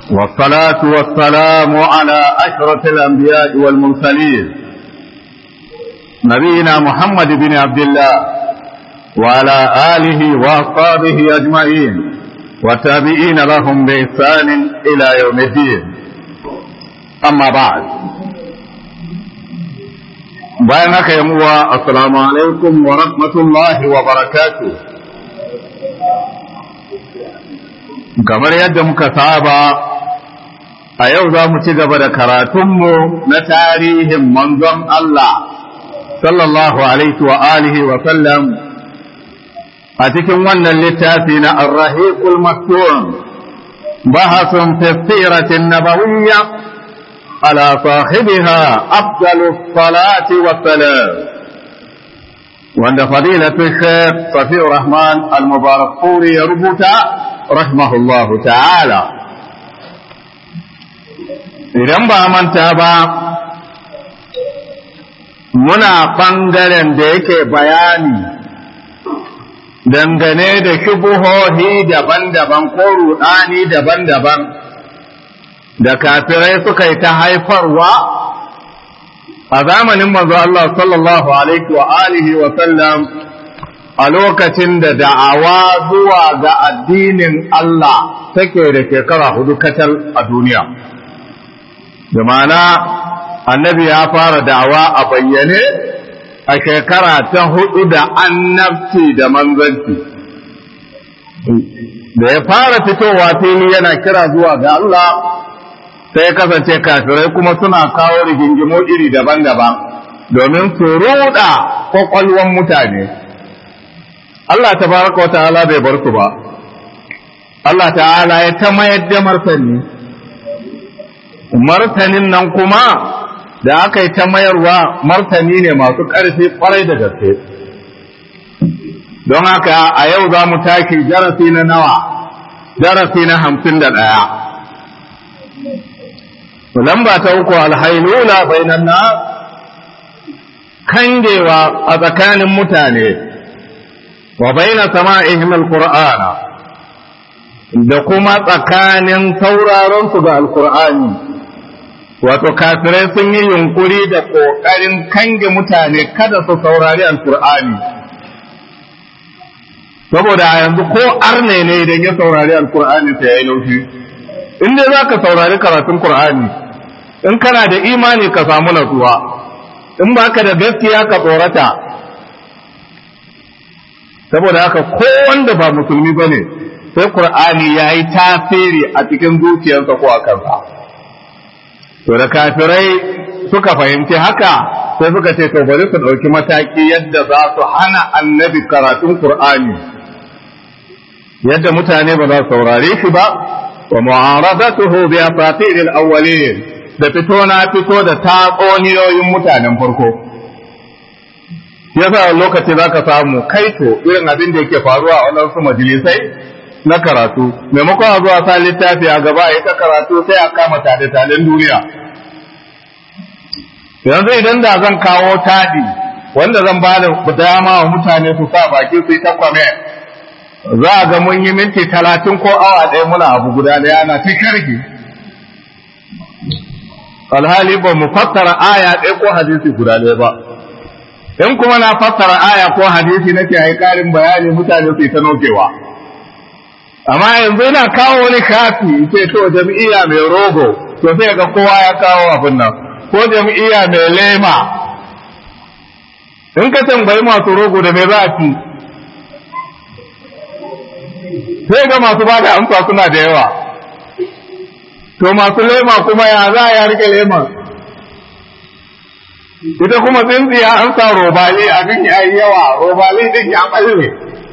والصلاة والسلام على أشرف الأنبياء والمرسلين نبينا محمد بن عبد الله وعلى آله وأصحابه أجمعين والتابعين لهم بإحسان إلى يوم الدين أما بعد bayan haka yi muwa assalamu alaikum wa rahmatullahi wa barakatu kamar yadda muka saba a yau za mu ci gaba da karatunmu na tarihin manzon Allah sallallahu alaihi wa alihi wa sallam a cikin wannan littafi na arrahiqul maktum bahasun fi siratin nabawiyya على صاحبها أفضل الصلاة والسلام وعند فضيلة الشيخ صفي الرحمن المبارك فوري يربط رحمه الله تعالى idan ba manta ba muna ɓangaren da yake bayani dangane da shubuhohi daban-daban ko ruɗani daban-daban da kafirai suka yi ta haifarwa a zamanin manzo Allah sallallahu alaihi wa alihi wa sallam a lokacin da da'awa zuwa ga addinin Allah take da shekara hudu kacal a duniya da ma'ana annabi ya fara da'awa a bayyane a shekara ta hudu da annabci da manzanci da ya fara fitowa fili yana kira zuwa ga Allah sai kasance kafirai kuma suna kawo rigingimu iri daban-daban domin su ruɗa kwakwalwan mutane Allah ta baraka wa ta'ala bai bar su ba Allah ta'ala ya ta mayar da martani martanin nan kuma da aka yi ta mayarwa martani ne masu ƙarfi ƙwarai da gaske don haka a yau za mu taki darasi na nawa darasi na hamsin da ɗaya lamba ta uku alhailula bainan na kangewa a tsakanin mutane wa baina sama'ihim alqur'ana da kuma tsakanin sauraron su ga alqur'ani wato kafirai sun yi yunkuri da kokarin kange mutane kada su saurari alqur'ani saboda a yanzu ko arne ne idan ya saurari alqur'ani sai ya yi laushi in dai za ka saurari karatun qur'ani in kana da imani ka samu natsuwa in ba ka da gaskiya ka tsorata saboda haka ko wanda ba musulmi ba ne sai qur'ani ya yi tasiri a cikin zuciyarsa ko a kansa to da kafirai suka fahimci haka sai suka ce to bari su ɗauki mataki yadda za su hana annabi karatun qur'ani yadda mutane ba za su saurare shi ba wa mu'aradatuhu bi asatir al-awwalin da fito na fito da tatsuniyoyin mutanen farko yasa lokaci za ka samu kaito irin abin da yake faruwa a wadansu majalisai na karatu maimakon a zuwa sa littafi a gaba ya ta karatu sai a kama tade-taden duniya yanzu idan da zan kawo taɗi wanda zan ba da dama wa mutane su sa baki su yi ta kwame za a ga mun yi minti talatin ko awa ɗaya muna abu guda ɗaya na ta sharhi alhali ba mu fassara aya ɗaya ko hadisi guda ɗaya ba in kuma na fassara aya ko hadisi nake yi ƙarin bayani mutane su yi ta nokewa amma yanzu ina kawo wani kafi ce to jam'iyya mai rogo to sai ga kowa ya kawo abin nan ko jam'iyya mai lema in ka tambayi masu rogo da mai za a ci sai ga masu ba da amsa suna da yawa to masu lema kuma ya za a rike lema ita kuma tsintsiya an sa robali abin ya yi yawa robali din ya ɓalle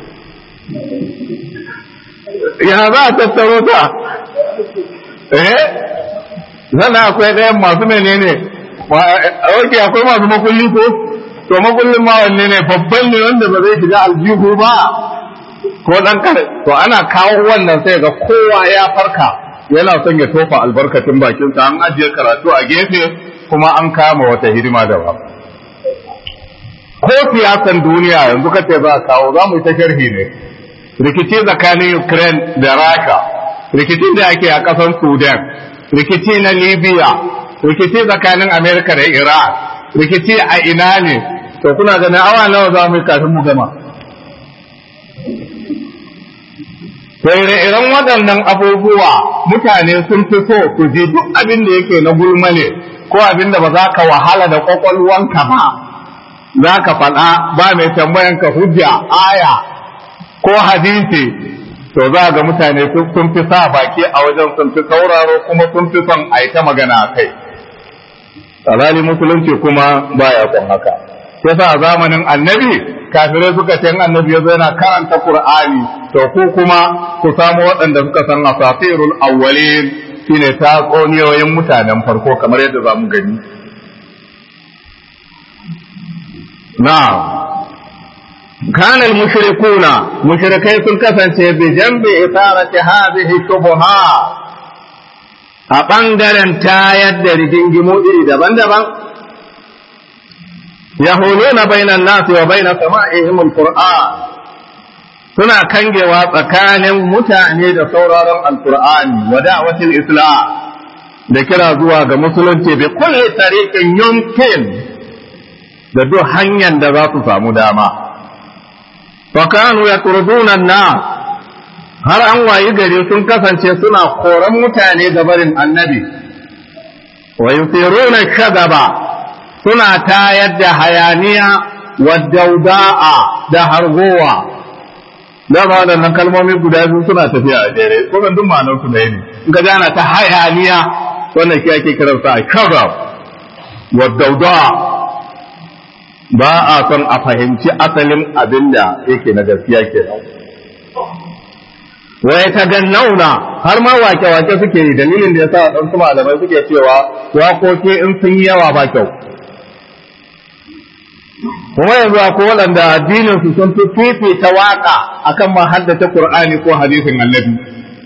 ya za a tattaro ta eh zana akwai ɗayan masu menene ok akwai masu makulli ko to makullin ma wanne ne babban ne wanda ba zai shiga aljihu ba ko dan kare to ana kawo wannan sai ga kowa ya farka yana son ya tofa albarkacin bakinsa an ajiye karatu a gefe kuma an kama wata hidima da ba ko siyasan duniya yanzu kace za a kawo za mu yi ta sharhi ne rikici tsakanin Ukraine da Rasha rikicin da ake a ƙasar sudan rikici na libya rikici tsakanin amerika da iran rikici a ina ne to kuna ganin awa nawa za mu yi kafin mu gama iren waɗannan abubuwa mutane sun fi so su ji duk abin da yake na gulma ne ko abin da ba za ka wahala da ƙwaƙwalwanka ba za ka faɗa ba mai tambayan ka hujja aya ko hadisi to za ga mutane sun fi sa baki a wajen sun fi sauraro kuma sun fi son a yi ta magana a kai alhali musulunci kuma baya son haka yasa a zamanin annabi kafirai suka ce annabi ya yana karanta qur'ani to ku kuma ku samu waɗanda suka san asatirul awwalin shine tatsuniyoyin mutanen farko kamar yadda za mu gani na'am كان المشركون مشركي sun kasance bi jambi isarati hadhihi shubha a bangaren tayar da rigingimu iri daban-daban yahuluna bainan nasi wa baina sama'ihim alquran suna kangewa tsakanin mutane da sauraron alqur'ani wa da'watil islam da kira zuwa ga musulunci bi kulli tariqin yumkin da duk hanyar da za su samu dama وكانوا يطردون الناس har an wayi gari sun kasance suna koran mutane ga barin annabi wa yusiruna shagaba suna tayar da hayaniya wa dauda'a da hargowa dama waɗannan kalmomi guda biyu suna tafiya a jere kuma duk ma'anar su ɗaya ne in ka gana ta hayaniya wannan shi ake kiransa a shagab wa dauda'a ba a son a fahimci asalin abin da yake na gaskiya ke wai ta gannauna har ma wake-wake suke yi dalilin da ya sa ɗansu malamai suke cewa wakoki in sun yi yawa ba kyau kuma yanzu akwai waɗanda addinin su sun fi fifita waka akan ma haddace Qur'ani ko hadisin annabi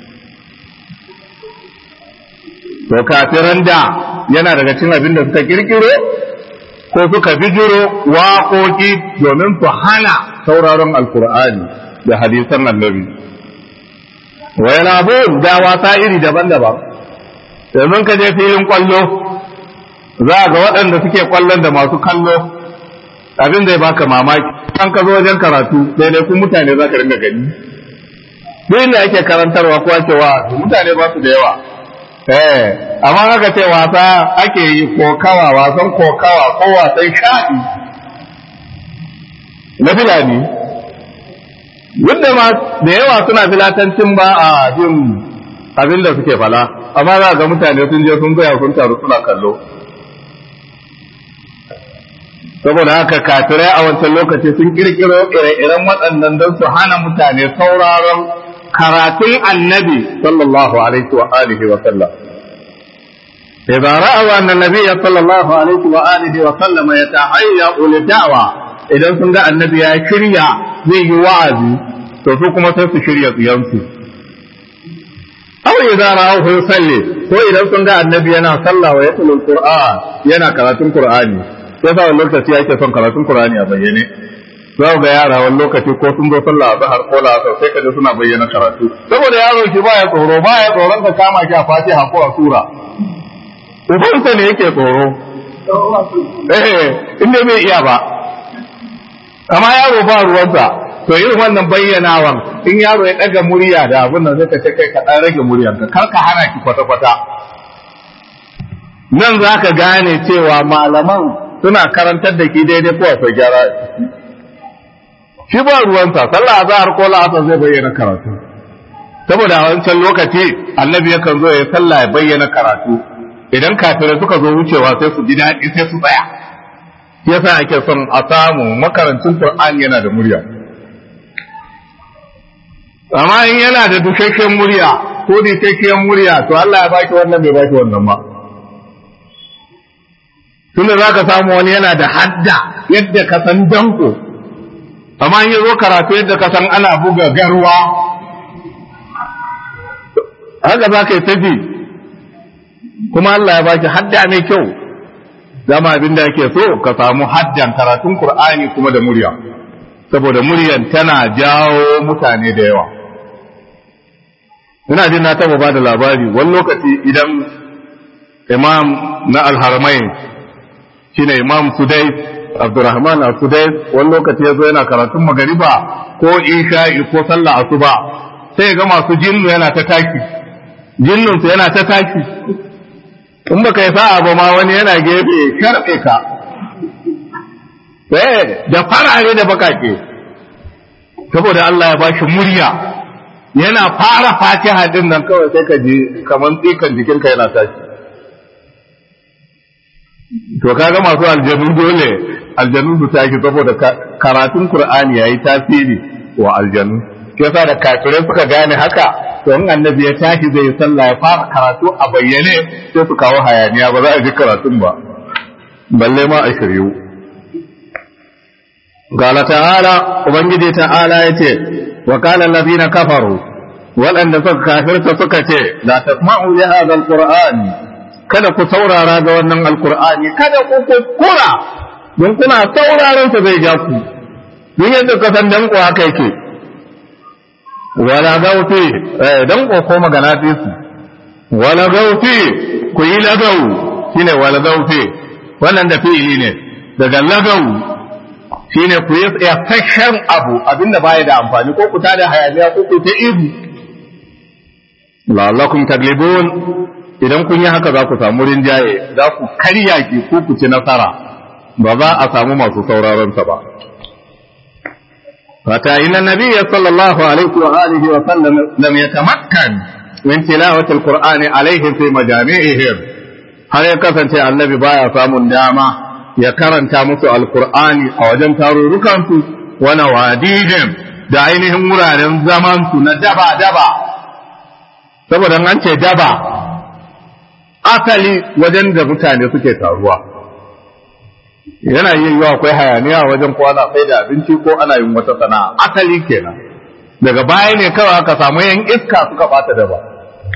to kafiran da yana daga cikin abin da suka kirkiro ko suka bijiro waƙoƙi domin su hana sauraron alkur'ani da hadisan annabi wa yana da wasa iri daban-daban domin ka je filin kwallo za ga waɗanda suke kwallon da masu kallo abin zai baka mamaki an ka zo wajen karatu daidai kun mutane za ka ringa gani duk inda ake karantarwa ko ake wa mutane ba su da yawa eh amma haka ce wasa ake yi kokawa wasan kokawa ko wasan sha'i na filani duk da ma da yawa suna filatancin ba a jin abin da suke fala amma za ga mutane sun je sun gaya sun taru suna kallo saboda haka kafirai a wancan lokaci sun kirkiro ire-iren waɗannan don su hana mutane sauraron karatun annabi sallallahu alaihi wa alihi wa sallam إذا رأوا أن النبي صلى الله عليه وآله وسلم يتهيأ للدعوة إذا سنجا النبي شريع زي وعزي تسوكم سيس شريع يمسي أو إذا رأوه يصلي وإذا سنجا النبي ينا صلى ويتلو القرآن ينا كراتون قرآني yasa wani lokaci ake son karatun Qur'ani a bayyane za ga yara wani lokaci ko sun zo sallah a zahar ko la'asar sai ka suna bayyana karatu saboda yaro shi baya tsoro baya tsoron ka kama shi a fatiha ko a sura ubansa ne yake tsoro eh inda bai iya ba amma yaro ba ruwansa to irin wannan bayyanawan in yaro ya daga murya da abin nan zai ka ce kai ka dan rage muryarka kar ka hana ki kwata kwata nan za ka gane cewa malaman suna karantar da ki daidai ko akwai gyara shi ba ruwansa sallah azhar ko la'asar zai bayyana karatu saboda a wancan lokaci annabi yakan zo ya sallah ya bayyana karatu idan kafirai suka zo wucewa sai su ji daɗi sai su tsaya yasa ake son a samu makarancin Qur'an yana da murya amma in yana da dukakken murya ko dukakken murya to Allah ya baki wannan bai baki wannan ba tunda za ka samu wani yana da hadda yadda ka san danko amma in ya zo karatu yadda ka san ana buga garwa haka za ka yi tafi kuma Allah ya baki hadda mai kyau dama abin da ake so ka samu haddan karatun Qur'ani kuma da murya saboda muryan tana jawo mutane da yawa ina jin na taba ba da labari wani lokaci idan imam na alharamain shine imam sudai abdurrahman al-sudai wani lokaci ya zo yana karatun magariba ko isha'i ko sallah asuba sai ga masu jinnu yana ta taki jinnunsu yana ta taki in baka yi sa'a ba ma wani yana gefe sharɓe ka da farare da bakake saboda Allah ya bashi murya yana fara fatiha din nan kawai sai ka ji kaman tsikan jikinka yana tashi to kaga masu aljanu dole aljanu su tashi saboda karatun qur'ani yayi tasiri wa aljanu yasa da kafirai suka gane haka to in annabi ya tashi zai sallah ya fara karatu a bayyane sai su kawo hayaniya ba za a ji karatun ba balle ma a shiryu qala ta'ala ubangiji ta'ala yace wa qala allazina kafaru waɗanda suka kafirta suka ce la tasma'u li hadha alqur'ani kada ku saurara ga wannan alqur'ani kada ku kuskura don kuna sauraron sa zai ja ku don yadda ka san dan ku haka yake wala gauti dan ko ko magana fi su wala gauti ku yi lagau shine wala gauti wannan da fi'ili ne daga lagau shine ku yi tsafashen abu abinda baya da amfani ko ku tada hayaniya ko ku ta ihu la'allakum taglibun idan kun yi haka za ku samu rinjaye za ku karya ki ko ku ci nasara ba za a samu masu sauraron sa ba فتا إن النبي صلى الله عليه وآله وسلم لم يتمكن من تلاوة القرآن عليهم في مجامعهم هل يكفن النبي بايا سامن داما يكرن تامس القرآن أو جن تاروركم ونواديهم دعينهم مرارن زمان ندبا دبا saboda an ce daba asali wajen da mutane suke taruwa yana yin yiwa akwai hayaniya wajen ko ana sai da abinci ko ana yin wata sana'a asali kenan daga baya ne kawai aka samu yan iska suka bata da ba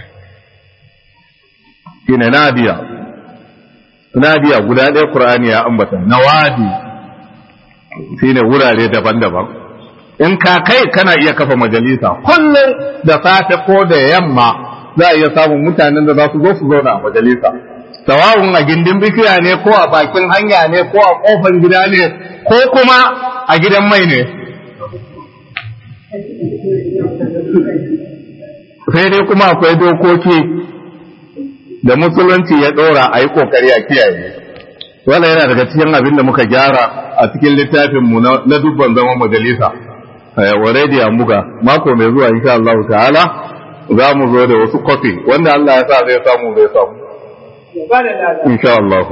shine nadiya nadiya guda ɗaya qur'ani ya ambata nawadi shine wurare daban-daban in ka kai kana iya kafa majalisa kullum da safe ko da yamma za a iya samun mutanen da za su zo su zauna a majalisa sawawun a gindin bishiya ne ko a bakin hanya ne ko a kofar gida ne ko kuma a gidan mai ne sai dai kuma akwai dokoki da musulunci ya ɗora a yi ƙoƙari a kiyaye wala yana daga cikin abin da muka gyara a cikin littafinmu na dubban zaman majalisa already an buga mako mai zuwa insha Allah ta'ala za mu zo da wasu kofi wanda Allah ya sa zai samu zai samu insha Allah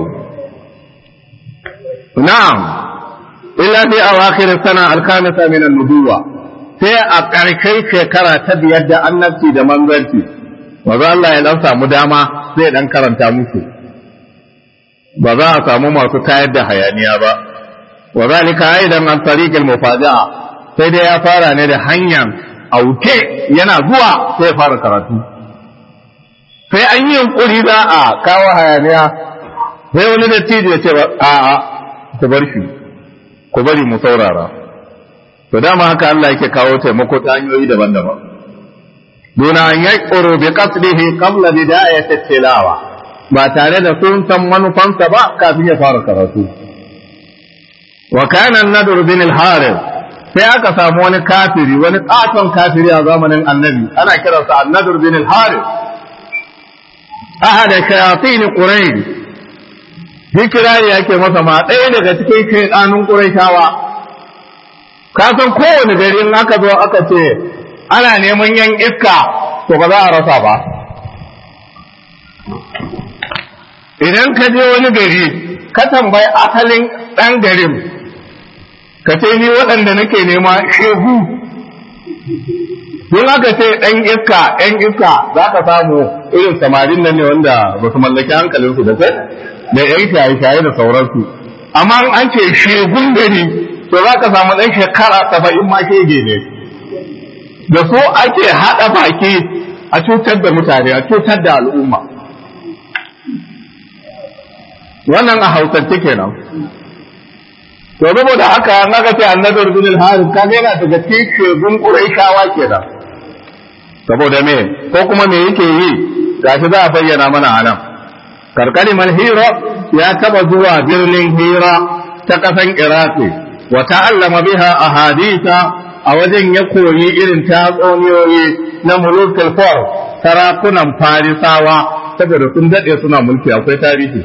na'am illa fi awakhir sana al-khamisa min an-nubuwa sai a ƙarshen shekara ta biyar da annabci da manzanci maza Allah ya dan samu dama zai dan karanta musu ba za a samu masu tayar da hayaniya ba wa zalika aidan an tariqil mufaja'a sai dai ya fara ne da hanyar auke yana zuwa sai ya fara karatu sai an yi yunkuri za a kawo hayaniya sai wani dattijo ya ce a a ku bar shi ku bari mu saurara to dama haka Allah yake kawo taimako ta hanyoyi daban-daban duna an yaquru bi qasdihi qabla bidayati tilawa ba tare da sun san manufansa ba kafin ya fara karatu wa kana an-nadr bin al-harith sai aka samu wani kafiri wani katon kafiri a zamanin annabi ana kiransa an-nadr bin al-harith ahada shayatin quraish hikirari yake masa ma ɗaya daga cikin shaidanun qurayshawa ka san kowane gari in aka zo aka ce ana neman yan iska to ba za a rasa ba idan ka je wani gari ka tambayi asalin ɗan garin ka ce ni waɗanda nake nema shehu don aka ce ɗan iska ɗan iska za ka samu irin samarin nan ne wanda ba su mallaki hankalinsu da sai da yan shaye-shaye da sauransu amma an ce shegun gari to za ka samu ɗan shekara saba'in ma shege ne da so ake haɗa baki a cutar da mutane a cutar da al'umma wannan a hausance kenan to saboda haka an aka ce annabi bin al-harith kaga yana daga cikin shegun quraishawa kenan saboda me ko kuma me yake yi gashi za a bayyana mana a nan karkalimar hira ya taba zuwa birnin hira ta kasan iraki wa ta'allama biha ahadisa a wajen ya koyi irin tatsuniyoyi na mulukul far sarakunan farisawa saboda sun daɗe suna mulki akwai tarihi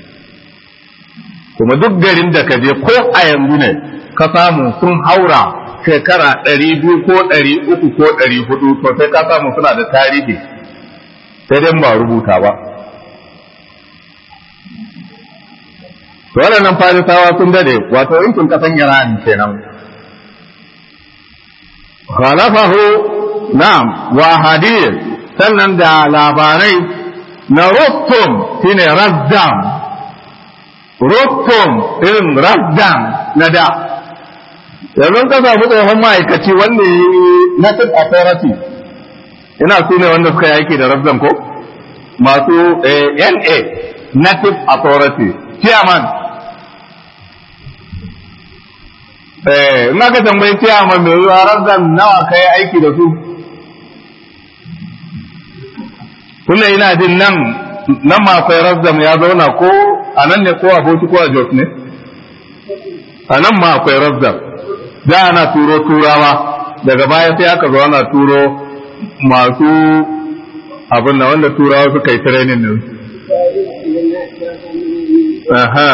kuma duk garin da ka je ko a yanzu ne ka samu sun haura shekara ɗari biyu ko ɗari uku ko ɗari hudu to sai ka samu suna da tarihi sai dai ba rubuta ba to waɗannan farisawa sun dade wato yankin kasan iran kenan khalafahu na'am wa hadith sannan da labarai na rustum shine razdam rustum irin razdam na da yanzu ka samu tsohon ma'aikaci wanda ya yi native authority ina su ne wanda suka yi aiki da razdam ko masu na native authority chairman eh ina ka tambayi chairman mai yiwuwa razdam nawa kai aiki da su tunda ina jin nan nan ma akwai razdam ya zauna ko a nan ne ko a bauchi ko a jos ne a nan ma akwai razdam da ana turo turawa daga baya sai aka zo ana turo masu abin da wanda turawa suka yi training din aha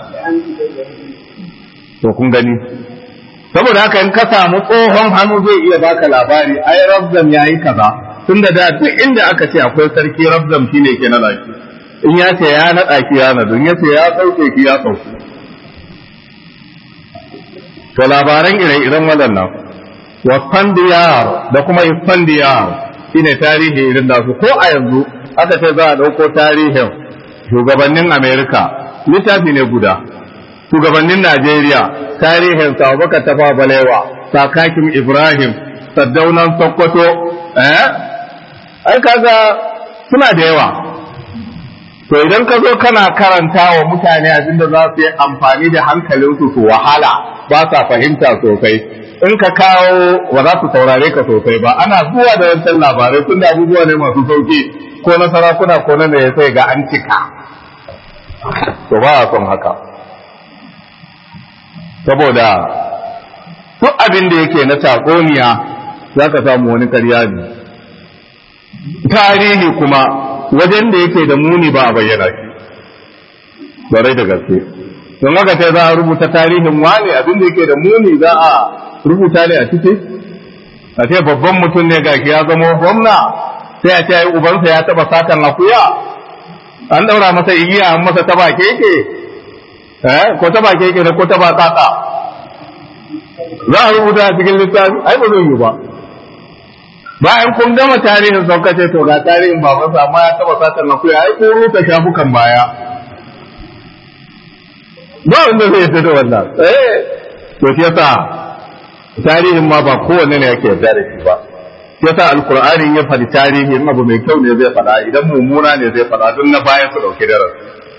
to kun gani saboda haka in ka samu tsohon hannu zai iya baka labari ai razdam yayi kaza tunda da duk inda aka ce akwai sarki rabzam shine ke na shi in ya ce ya naɗa ki ya naɗu in ya ce ya sauke ki ya sauke to labaran ire-iren waɗannan wa fandiyar da kuma fandiyar shine tarihi irin da su ko a yanzu aka ce za a ɗauko tarihin shugabannin amerika littafi ne guda shugabannin najeriya tarihin sa baka tafa balewa sakakin ibrahim saddaunan sokoto eh ai kaga suna da yawa to idan ka zo kana karanta wa mutane abinda za su yi amfani da hankalinsu su wahala ba sa fahimta sosai in ka kawo ba za su saurare ka sosai ba ana zuwa da wancan labarai tun da abubuwa ne masu sauki ko na sarakuna ko na ya sai ga an cika to ba a son haka saboda duk abin da yake na takoniya za ka samu wani karya ne tarihi kuma wajen da yake da muni ba a bayyana shi barai da gaske don haka sai za a rubuta tarihin wani abin da yake da muni za a rubuta ne a ciki a ce babban mutum ne gashi ya zama gwamna sai a ce ai ubansa ya taba satan akuya an daura masa igiya an masa taba keke eh ko taba keke ne ko taba kaka za a rubuta a cikin littafi ai ba zai yi ba bayan kun gama tarihin saukace to ga tarihin babansa amma ya taba satan akuya ai ko ruta shafukan baya ba wanda zai yarda da wannan eh to shi yasa tarihin ma ba kowanne ne yake yarda da shi ba shi yasa alqur'ani ya faɗi tarihin abu mai kyau ne zai faɗa idan mummuna ne zai faɗa don na baya su dauki darasi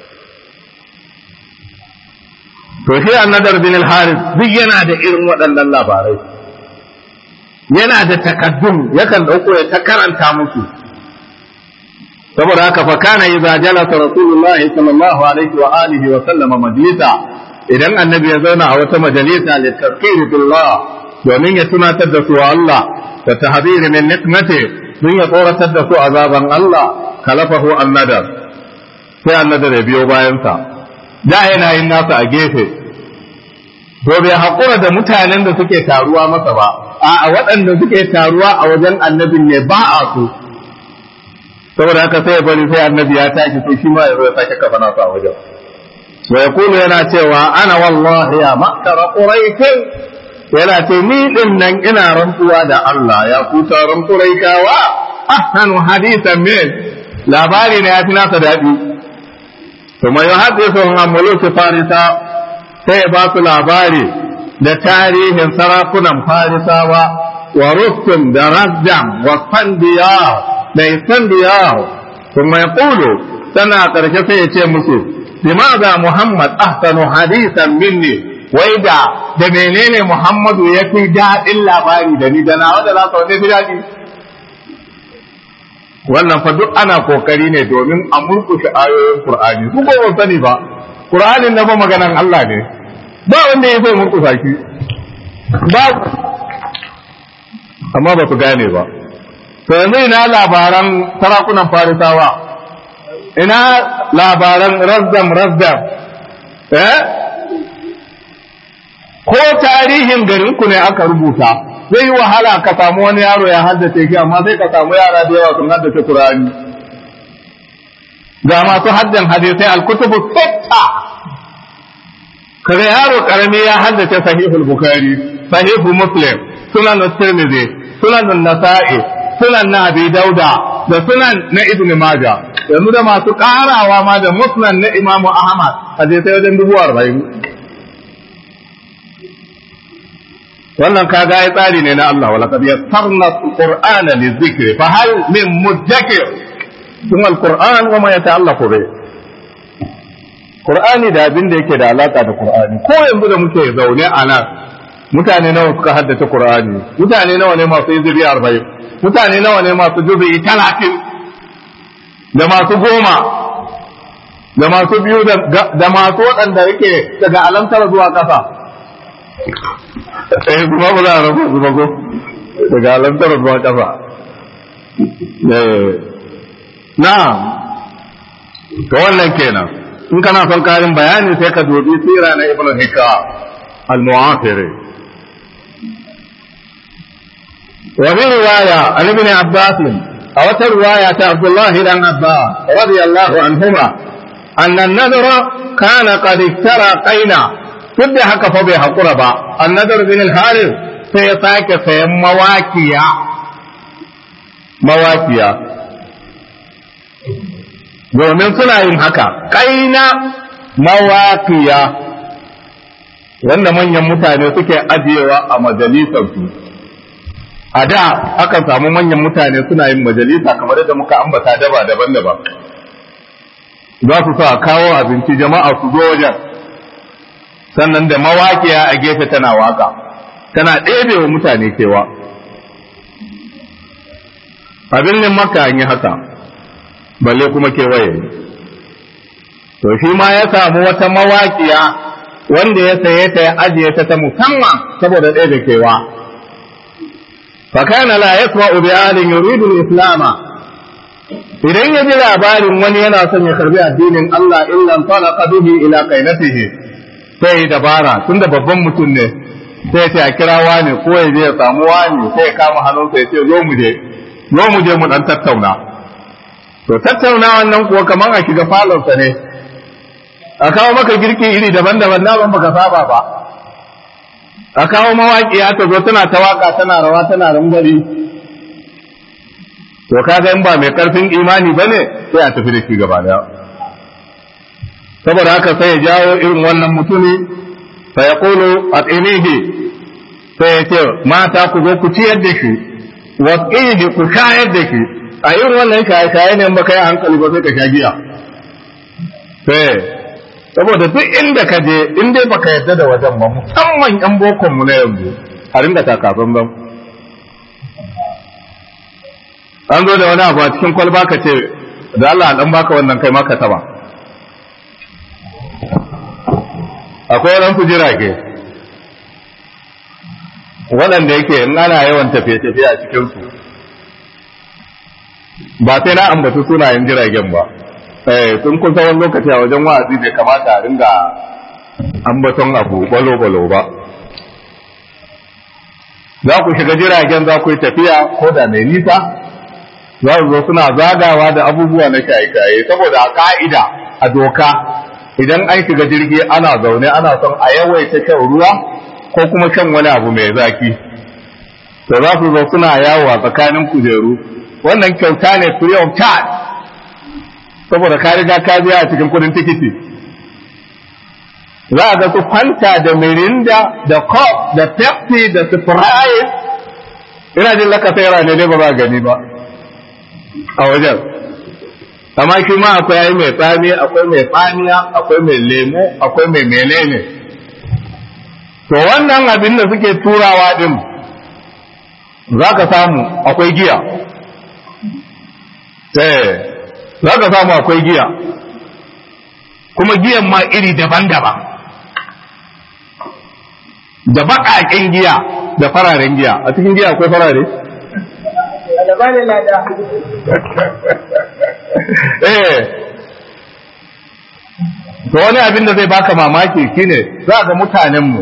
to shi annadar bin al-haris duk yana da irin waɗannan labarai yana da takaddun yakan dauko ya ta karanta musu saboda haka fa kana idza jalasa rasulullah sallallahu alaihi wa alihi wa sallama majlisa idan annabi ya zauna a wata majalisa li tazkiri billah domin ya tunatar da su Allah da tahdhir min nikmati don ya tsoratar da su azaban Allah kalafahu annadar sai annadar ya biyo bayansa da yana yin nasa a gefe to bai haƙura da mutanen da suke taruwa masa ba a waɗanda suke taruwa a wajen annabin ne ba a so saboda haka sai ya bari sai annabi ya tashi sai shi ma ya zo ya sake kafa nasa a wajen wa yaqulu yana cewa ana wallahi ya makara quraish yana ce ni din nan ina rantsuwa da Allah ya kuta ran quraishawa ahsanu hadithan min labari ne ya fi nasa daɗi kuma ya hadithu an muluki farisa sai ya ba su labari da tarihin sarakunan farisawa wa rustum da razdam wa fandiya da isandiya kuma ya kulu tana ƙarshe sai ya ce musu limaza muhammad ahsanu hadisan minni wai da da menene muhammadu ya fi daɗin labari da ni da nawa da za ka wani fi daɗi wannan fa duk ana kokari ne domin a murkushe ayoyin Qur'ani su ko ban sani ba Qur'anin na ba maganan Allah ne ba wanda ya sai murkusa shi ba amma ba su gane ba to yanzu ina labaran sarakunan farisawa ina labaran razdam razdam eh ko tarihin garinku ne aka rubuta zai yi wahala ka samu wani yaro ya haddace shi amma sai ka samu yara da yawa sun haddace Qur'ani ga masu haddan hadisai al-kutubu sitta kaga yaro karami ya haddace sahihul bukhari sahihu muslim sunan tirmidhi sunan nasa'i sunan na abi dauda da sunan na ibn majah yanzu da masu karawa ma da musnad na imamu ahmad hadisai wajen dubu arba'in wannan kaga ai tsari ne na Allah wala qad yassarna alqur'ana lizikri fa hal min mudakkir sun alqur'an wa ma yata'allaqu bi qur'ani da abin da yake da alaka da qur'ani ko yanzu da muke zaune a nan mutane nawa suka haddace qur'ani mutane nawa ne masu iziri 40 mutane nawa ne masu jubi 30 da masu goma da masu biyu da masu waɗanda yake daga alamtar zuwa ƙasa eh kuma ba za a rasa su ba ko daga alamtar zuwa ƙasa na to wannan kenan in kana son karin bayani sai ka dubi sira na ibnu hikka al-mu'afiri wa bi riwaya an ibn abbas a wata riwaya ta abdullah dan abbas radiyallahu anhuma anna an-nadra kana qad iktara qaina duk da haka fa bai haƙura ba annadar bin al-haris sai ya sake sayan mawakiya mawakiya domin suna yin haka kaina mawakiya wanda manyan mutane suke ajiyewa a majalisarsu a da akan samu manyan mutane suna yin majalisa kamar yadda muka ambata daba daban-daban za su sa kawo abinci jama'a su zo wajen sannan da mawaƙiya a gefe tana waka tana ɗebe wa mutane kewa abin nan maka an yi haka balle kuma kewaye to shi ma ya samu wata mawaƙiya wanda ya saye ta ya ajiye ta ta musamman saboda ɗebe kewa fakana la yasma'u bi alin yuridu islama idan ya ji labarin wani yana son ya karbi addinin Allah illa talaqa bihi ila qainatihi sai dabara tunda babban mutum ne sai ya kira wani ko ya je ya samu wani sai ya kama hannunsa ya ce zo mu je zo mu je mu dan tattauna to tattauna wannan kuwa kamar a shiga falonsa ne a kawo maka girki iri daban-daban na ban baka saba ba a kawo mawaƙiya ta zo tana ta waka tana rawa tana rangwari to kaga in ba mai karfin imani bane sai a tafi da shi gaba daya saboda haka sai ya jawo irin wannan mutumi fa ya kulu a tsinihi sai ya ce mata ku zo ku ciyar da shi wa tsinihi ku shayar da shi a irin wannan shaye-shaye ne ba kai hankali ba sai ka sha giya sai saboda duk inda ka je in dai baka yarda da wajen ba musamman yan bokon mu na yanzu a ringa takafan ban an zo da wani abu a cikin kwalba ka ce da Allah dan baka wannan kai maka taba akwai waɗansu jirage waɗanda yake in ana yawan tafiye-tafiye a cikinsu ba sai na ambatu sunayen jiragen ba sun kusa wani lokaci a wajen wa'azi bai kamata a ringa ambaton abu balo-balo ba za ku shiga jiragen za ku yi tafiya ko da mai nisa za su zo suna zagawa da abubuwa na shaye-shaye saboda a ka'ida a doka idan an shiga jirgi ana zaune ana son a yawaita shan ruwa ko kuma shan wani abu mai zaki to za su zo suna yawo a tsakanin kujeru wannan kyauta ne free of charge saboda ka riga ka biya a cikin kudin tikiti za a ga su fanta da mirinda da coke da pepsi da sprite ina jin laka sayara ne dai ba za gani ba a wajen amma shi ma akwai ai mai tsami akwai mai tsamiya akwai mai lemo akwai mai menene to wannan abin da suke turawa din za ka samu akwai giya eh za ka samu akwai giya kuma giyan ma iri daban-daban da baƙaƙen giya da fararen giya a cikin giya akwai farare eh to wani abin da zai baka mamaki shine za ga mutanenmu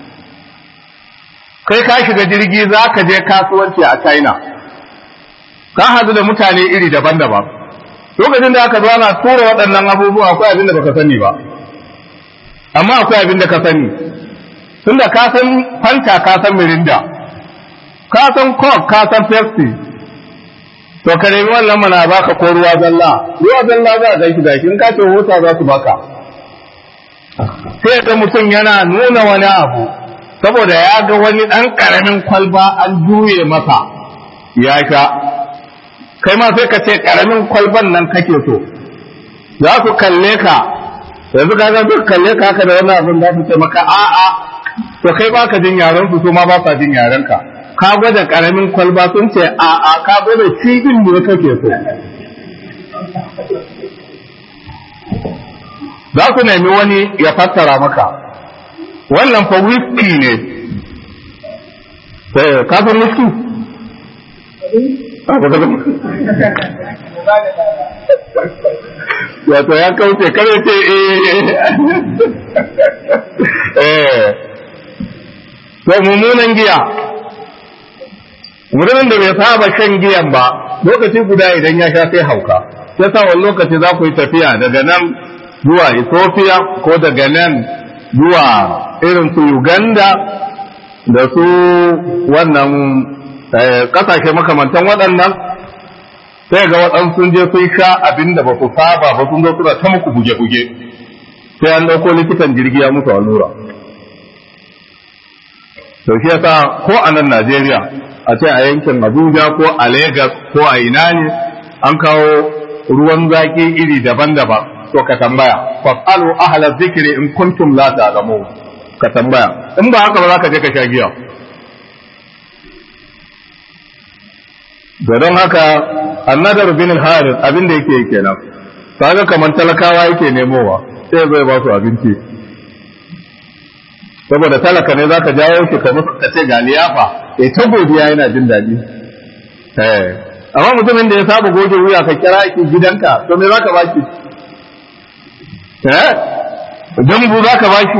kai ka shiga jirgi za ka je kasuwanci a china ka hadu da mutane iri daban-daban lokacin da aka zo ana tura waɗannan abubuwa akwai abin da baka sani ba amma akwai abin da ka sani tunda ka san fanta ka san mirinda ka san coke ka san pepsi to ka nemi wannan mana baka ko ruwa zalla ruwa zalla za a gaishe gashi in ka ce hota za su baka sai ga mutum yana nuna wani abu saboda ya ga wani ɗan ƙaramin kwalba an juye masa ya sha kai ma sai ka ce ƙaramin kwalban nan kake so za su kalle ka yanzu ka ga duk kalle ka haka da wani abin za su ce maka a'a to kai ba ka jin yaren su ma ba sa jin yaren ka ka gwada ƙaramin kwalba sun ce a'a ka gwada cibin ne kake so za su nemi wani ya fassara maka wannan fa whisky ne ka san whisky wato ya kauce kare ce eh to mummunan giya mutumin da bai saba shan giyan ba lokaci guda idan ya sha sai hauka sai sa wani lokaci za ku yi tafiya daga nan zuwa Ethiopia ko daga nan zuwa irin su Uganda da su wannan kasashe makamantan waɗannan sai ga waɗansu sun je sun sha abin da ba su saba ba sun zo suna ta muku buge-buge sai an ɗauko likitan jirgi ya musu allura to shi yasa ko a nan Najeriya a ce a yankin Abuja ko a Lagos ko a ina ne an kawo ruwan zaki iri daban-daban to ka tambaya fasalu ahla zikri in kuntum la ta'lamun ka tambaya in ba haka ba za ka je ka sha giya da don haka annadar bin harith abin da yake kenan kaga kamar talakawa yake nemowa sai zai ba su abinci saboda talaka ne zaka jawo shi ka musu ka ce ga liyafa ya ta godiya yana jin daɗi eh amma mutumin da ya saba goge wuya ka kira shi gidanka to me zaka baki eh dambu zaka baki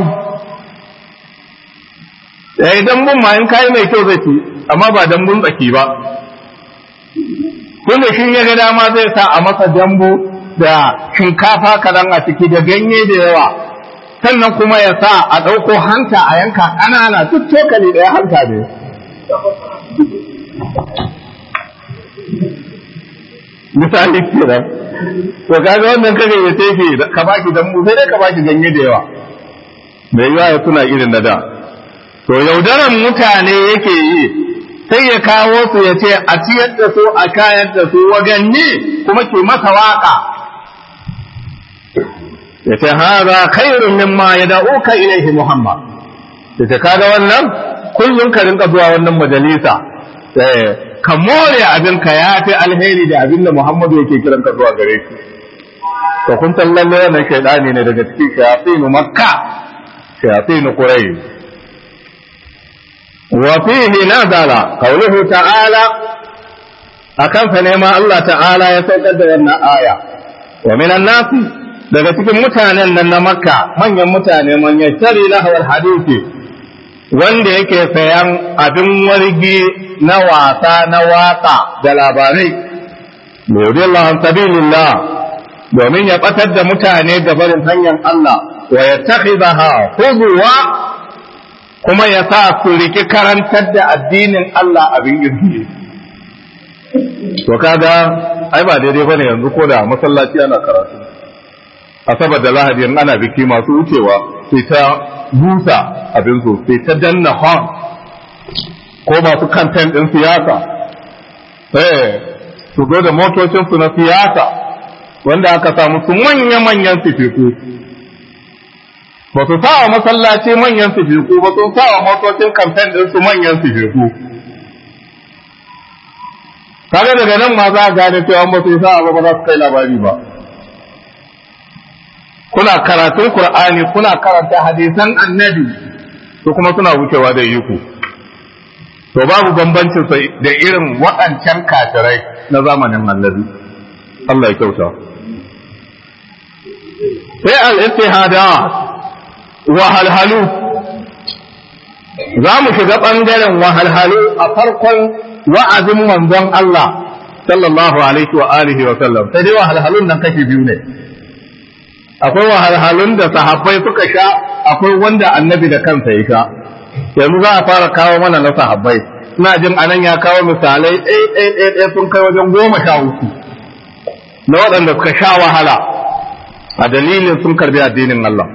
eh dambun ma in kai mai kyau zai ci amma ba dambun tsaki ba tunda shi ya ga dama zai sa a masa dambu da shinkafa kadan a ciki da ganye da yawa sannan kuma ya sa a ɗauko hanta a yanka ƙanana duk cokali ɗaya hanta ne misali kenan to kaga wannan kage ya tefe ka baki dambu sai dai ka baki ganye da yawa mai yawa ya tuna irin da da to yaudaran mutane yake yi sai ya kawo su ya ce a ciyar da su a kayar da su waganni kuma ke masa waka ya ce haza khairun mimma ya da'uka ilaihi muhammad ya ce kaga wannan kullum ka rinka zuwa wannan majalisa ka more abin ka ya fi alheri da abin da muhammadu yake kiran ka zuwa gare shi to kun san lalle wannan shaidani ne daga cikin shayatinu makka shayatinu quraish وفيه نزل قوله تعالى akan fa nema Allah ta'ala ya saukar da wannan aya wa minan nasi daga cikin mutanen nan na makka manyan mutane man yashtari lahawar hadisi wanda yake sayan abin wargi na wasa na waka da labarai yudillahu an sabilillah domin ya batar da mutane da barin hanyar Allah wa yattakhidaha huzwa kuma ya sa su riki karantar da addinin Allah abin girki. To kaga ai ba daidai bane yanzu ko da masallaci ana karatu. Asabar da Lahadi ana biki masu wucewa sai ta busa abin su sai ta danna hon ko masu kanten ɗin siyasa. Eh su zo da motocinsu na siyasa wanda aka samu su manya-manyan sifiku ba su sa wa masallaci manyan sifiku ba sun sa wa motocin kamfen ɗin su manyan sifiku kaga daga nan ma za a gane cewa ba su yi sa'a ba ba za su kai labari ba kuna karatun qur'ani kuna karanta hadisan annabi su kuma suna wucewa da yiku to babu bambancin sa da irin waɗancan kafirai na zamanin annabi Allah ya kyauta sai al-ittihada wahalhalu za mu shiga ɓangaren wahalhalu a farkon wa'azin manzon Allah sallallahu alaihi wa alihi wa sallam sai dai wahalhalun nan kashi biyu ne akwai wahalhalun da sahabbai suka sha akwai wanda annabi da kansa ya sha yanzu za a fara kawo mana na sahabbai ina jin anan ya kawo misalai ɗaya ɗaya ɗaya sun kai wajen goma sha uku na waɗanda suka sha wahala a dalilin sun karbi addinin Allah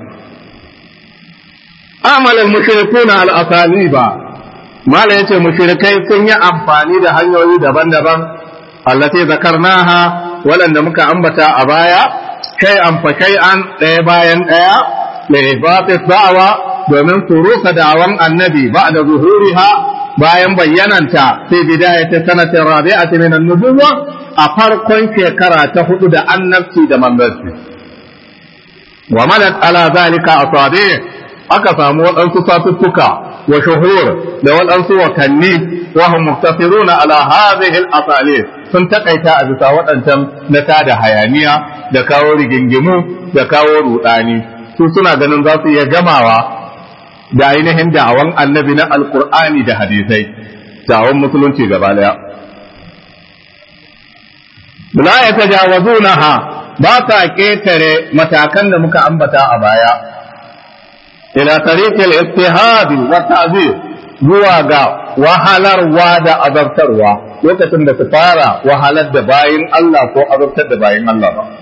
amal al-mushrikuna al-asaliba mala yace mushrikai sun yi amfani da hanyoyi daban-daban allati zakarnaha waɗanda muka ambata a baya kai an fa kai an ɗaya bayan ɗaya da ibati da'awa domin su rusa da'awan annabi ba'da zuhuriha bayan bayyananta fi bidayati sanatin rabi'ati min an-nubuwwa a farkon shekara ta hudu da annabci da manzanci wa malat ala zalika asabi aka samu waɗansu satuttuka wa shuhur da waɗansu watanni wa hum muktasiruna ala hadhihi al sun takaita a bisa waɗancan na tada hayaniya da kawo rigingimu da kawo rudani su suna ganin za su iya gamawa da ainihin da'awan annabi na alkur'ani da hadisai da'awan musulunci gaba daya la ya tajawazunaha ba ta ketare matakan da muka ambata a baya ila tariqil ittihadi wa ta'zir zuwa ga wahalarwa da azabtarwa lokacin da su fara wahalar da bayin Allah ko azabtar da bayin Allah ba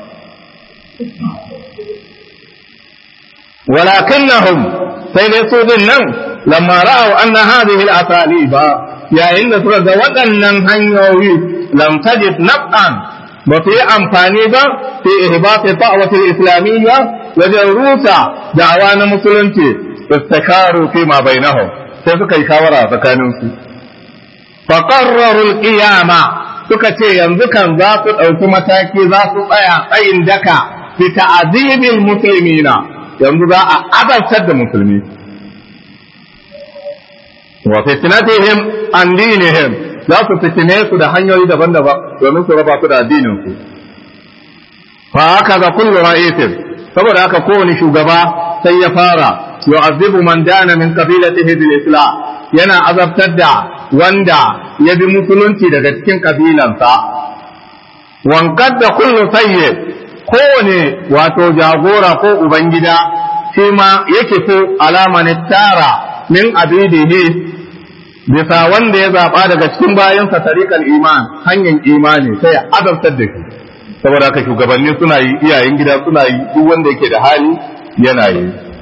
ولكنهم سيدسوا nan لما رأوا أن هذه الأساليب yayin da suka ga waɗannan hanyoyi lam tajid naf'an ba su yi amfani ba fi ihbati da'watil islamiyya wajen rusa da'awa na musulunci istakaru fi ma bainahum sai suka yi shawara tsakanin su fa qarraru al-qiyama suka ce yanzu kan za su ɗauki mataki za su tsaya tsayin daka fi ta'dibil muslimina yanzu za a azabtar da musulmi wa fitnatihim an dinihim za su fitine su da hanyoyi daban-daban domin su raba su da addinin su fa haka ga kullu ra'isin saboda haka kowane shugaba sai ya fara yu'azzibu man dana min qabilatihi bil islam yana azabtar da wanda ya bi musulunci daga cikin kabilansa wankar da kullu sayyid kowane wato jagora ko ubangida shi ma yake so alama ne tara min abidihi bisa wanda ya zaɓa daga cikin bayansa tariƙar iman hanyar imani sai ya adabtar da shi saboda haka shugabanni suna yi iyayen gida suna yi duk wanda yake da hali yana yi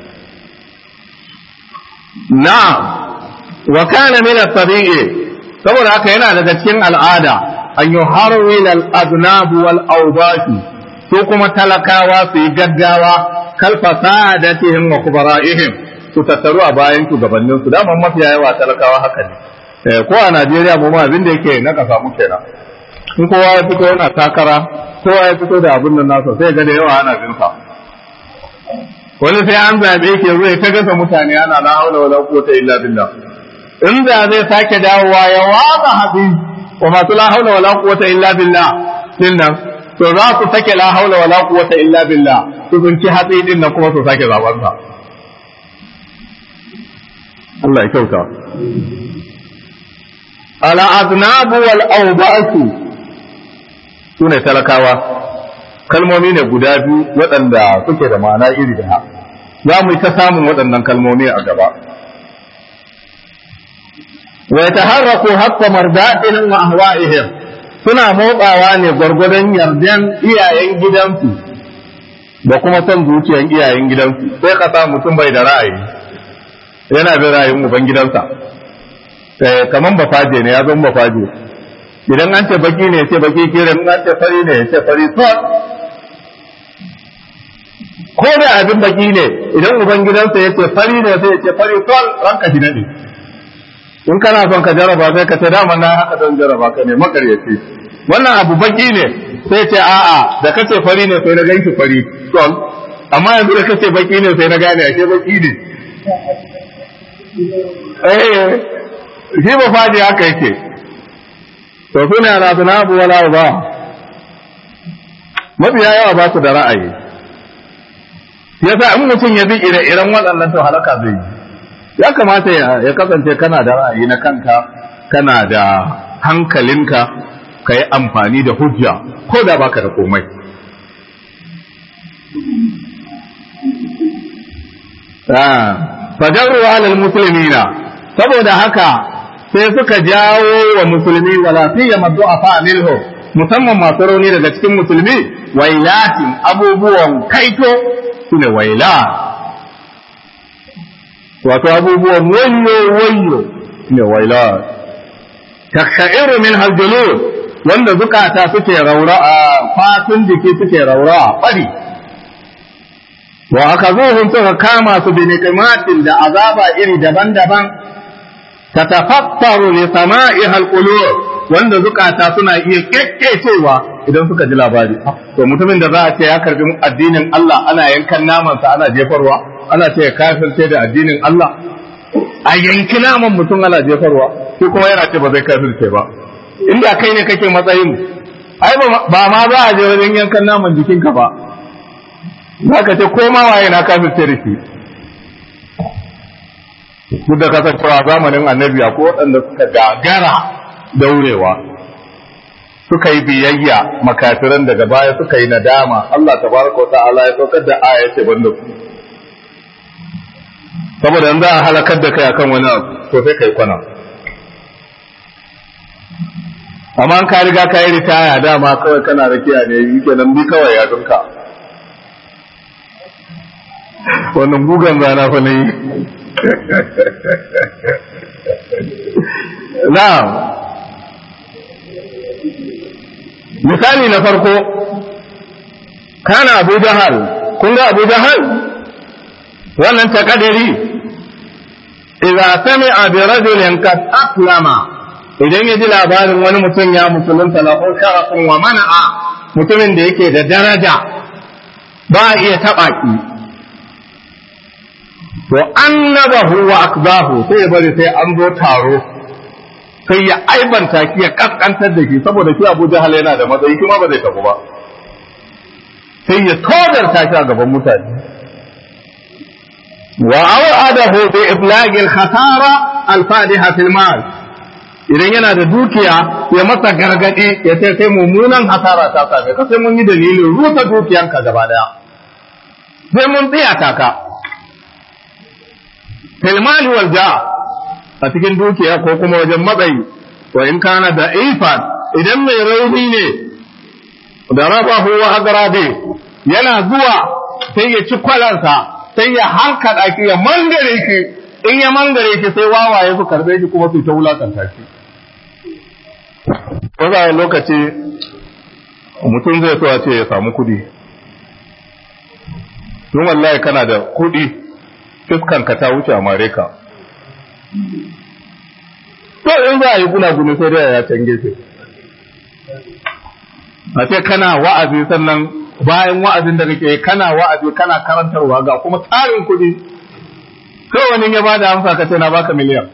na wa kana min at-tabi'i saboda haka yana daga cikin al'ada an yuharwil al-adnab wal awbati su kuma talakawa su yi gaggawa kal fasadatihim wa kubara'ihim su tattaru a bayan shugabannin su dama mafiya yawa talakawa haka ne ko a Najeriya mu ma abin da yake na kasa mu kenan in kowa ya fito yana takara kowa ya fito da abin nan nasa sai ga da yawa ana bin sa wani sai an zabe ke zai ta gasa mutane ana la haula wala quwwata illa billah in da zai sake dawowa ya waka haɗi wa masu la haula wala quwwata illa billah din nan to za su sake la haula wala quwwata illa billah su zunci hatsi din nan kuma su sake zaban sa Allah ya kyauta ala aznab wal awbatu sune talakawa kalmomi ne guda biyu waɗanda suke da ma'ana iri da za mu yi ta samun waɗannan kalmomi a gaba wa yataharraku hatta mardatihim wa ahwa'ihim suna motsawa ne gwargwadon yardan iyayen gidansu da kuma son zuciyan iyayen gidansu sai ka sa mutum bai da ra'ayi yana bin ra'ayin uban gidansa kaman bafaje ne ya zama bafaje idan an ce baki ne ce baki kiran an ce fari ne ce fari sol ko da abin baki ne idan uban gidansa ya ce fari ne sai ya ce fari sol ranka shi nade in kana son ka jaraba sai ka ce dama na haka don jaraba ka ne makaryaci wannan abu baki ne sai ce a'a da kace fari ne sai na ganki fari to amma yanzu da kace baki ne sai na gane ashe baki ne eh shi ba fadi haka yake to suna razanabu wala ba mafiya yawa ba su da ra'ayi yasa in mutum ya bi ire-iren waɗannan to halaka zai yi ya kamata ya kasance kana da ra'ayi na kanka kana da hankalinka ka yi amfani da hujja ko da baka da komai fajarru alal musulmina saboda haka sai suka jawo wa musulmi wala siyama du'afa minhu musamman masu rauni daga cikin musulmi wailatin abubuwan kaito sune waila wato abubuwan wayo wayo sune waila takshairu min haljulud wanda zukata suke raura a fatun jiki suke raura fari wa aka zuhun suka kama su bi niqimatin da azaba iri daban-daban tatafattaru li sama'ihal qulub wanda zukata suna iya kekkecewa idan suka ji labari to mutumin da za a ce ya karbi addinin Allah ana yankan namansa ana jefarwa ana ce ya kafirce da addinin Allah a yanki naman mutum ana jefarwa shi kuma yana ce ba zai kafirce ba inda kai ne kake matsayin ai ba ma za a je wajen yankan naman jikinka ba za ka ce ko ma waye na kafirce da shi duk da kasancewa zamanin annabi ko waɗanda suka gagara daurewa suka yi biyayya makafiran daga baya suka yi nadama Allah tabaraka wa ta'ala ya saukar da aya ce banda ku saboda yanzu a halakar da kai akan wani abu to sai kai kwana amma an ka riga ka yi ritaya dama kawai kana rakiya ne yi kenan bi kawai ya dunka wannan gugan zana fa ne na'am misali na farko kana abu jahal kun ga abu jahal wannan takadari idza sami'a bi rajulin qad aslama idan ya ji labarin wani mutum ya musulunta lahu sharafun wa mana'a mutumin da yake da daraja ba a iya taɓa ki to annabahu wa akbahu sai ya bari sai an zo taro sai ya aibanta ki ya kaskantar da shi saboda shi Abu Jahal yana da matsayi kuma ba zai tafi ba sai ya todarta shi a gaban mutane wa awadahu bi iblagi al-khatara al-fadiha fil mal idan yana da dukiya ya masa gargadi ya ce sai mummunan hasara ta same ka sai mun yi dalilin rusa dukiyanka gaba daya sai mun tsiyata ka fil mali wal ja' a cikin dukiya ko kuma wajen matsayi wa in kana da ifan idan mai rauni ne da rabahu wa agrabe yana zuwa sai ya ci kwalansa sai ya hankada ki ya mangare ki in ya mangare ki sai wawaye su karbe ki kuma su ta wulakanta ki wanda lokaci mutum zai so a ce ya samu kudi don wallahi kana da kudi fiskanka ta wuce a mare ka to in za a yi guna-guni sai dai ya can gefe a ce kana wa'azi sannan bayan wa'azin da kake kana wa'azi kana karantarwa ga kuma tsarin kuɗi kawai wani ya bada amsa ka ce na baka miliyan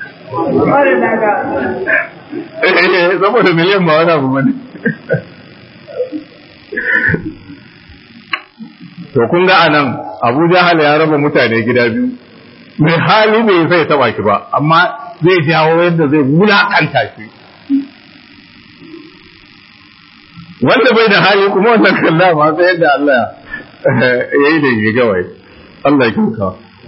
saboda miliyan ba wani abu bane to kun ga anan Abu Jahal ya raba mutane gida biyu mai hali bai zai taba ki ba amma zai jawo yadda zai wulakanta shi wanda bai da hali kuma wannan kalla ma sai yadda Allah ya yi da shi gawai Allah ya kyauta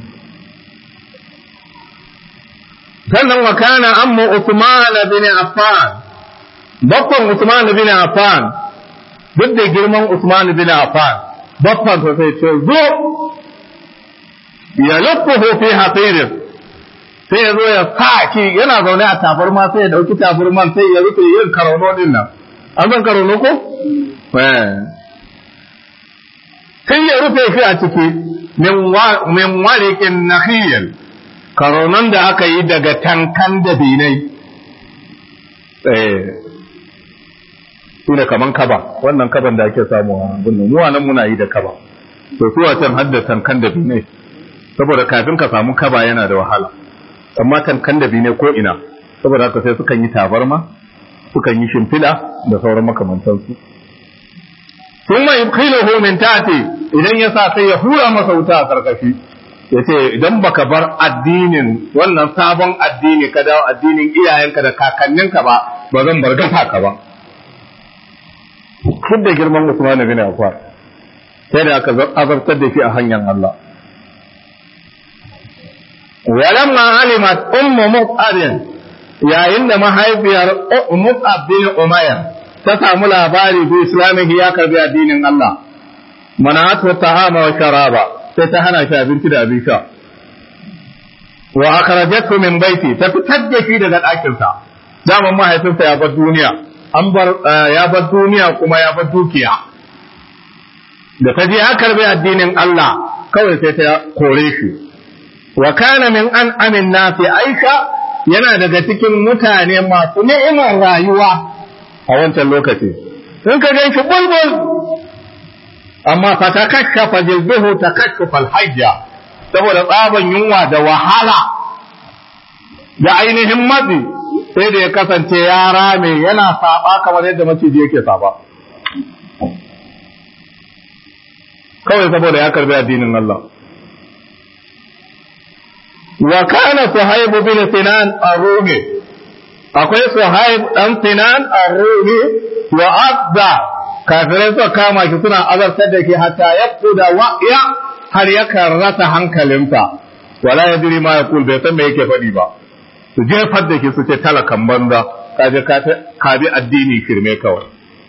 sannan wa kana amma Uthman bin Affan bakon Uthman bin Affan duk da girman Uthman bin Affan bakon sai ce zo ya luffuhu fi hasirin sai ya zo ya sa ki yana zaune a tabarma sai ya dauki tabarman sai ya rufe yin karono din nan an san karono ko sai ya rufe shi a ciki min warikin nakhiyal karonon da aka yi daga tankan da binai shine kaman kaba wannan kaban da ake samu a bunnan mu nan muna yi da kaba to su wacan haddatan kan da ne saboda kafin ka samu kaba yana da wahala amma tankan da ne ko ina saboda haka sai sukan yi tabarma sukan yi shimfiɗa da sauran makamantansu ثم يدخله من تحته idan ya sa sai ya hura masa wuta a karkashi ya ce idan baka bar addinin wannan sabon addini ka dawo addinin iyayenka da kakanninka ba ba zan bar gasa ka ba duk da girman Usman bin Affan sai da aka azabtar da shi a hanyar Allah walamma alimat ummu mus'ab yayin da mahaifiyar mus'ab bin umayr ta samu labari bi islamihi ya karbi addinin Allah manatu ta'ama wa sharaba sai ta hana shi abinci da abin sha wa akhrajathu min baiti ta fitar da shi daga ɗakin sa daman mahaifinsa ya bar duniya an bar ya bar duniya kuma ya bar dukiya da ta je ya karbi addinin Allah kawai sai ta kore shi wa kana min an amin nasi aisha yana daga cikin mutane masu ni'imar rayuwa a wancan lokaci in ka gan shi bulbul amma fa ta kashafa jilbihu ta kashafa alhajja saboda tsaban yunwa da wahala da ainihin matsi sai da ya kasance ya rame yana saba kamar yadda maciji yake saba kawai saboda ya karbi addinin Allah wa kana suhaib bin sinan ar-rumi akwai suhaib dan sinan ar-rumi wa abda kafirai suka kama shi suna azartar da shi hatta ya kuda wa'ya har ya rasa hankalinsa wala ya diri ma ya kul bai san me yake faɗi ba su jefar da shi su ce talakan banza ka je ka bi addini shirme kawai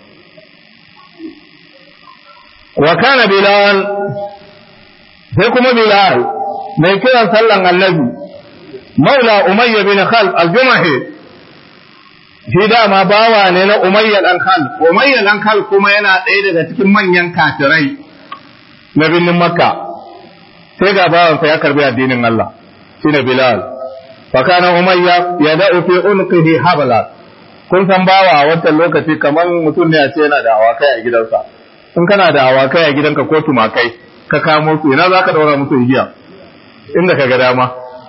wa kana bilal sai kuma bilal mai kiran sallan annabi maula umayya bin khalf al-jumahi shi dama bawa ne na umayya dan khalf umayya dan khalf kuma yana ɗaya daga cikin manyan kafirai na birnin makka sai ga bawansa ya karbi addinin Allah shine bilal fa kana umayya yada'u fi unqihi habla kun san bawa a wancan lokaci kamar mutum ne a ce yana da awakai a gidansa in kana da awakai a gidanka ko tumakai ka kamo su ina za ka daura musu igiya inda ka ga dama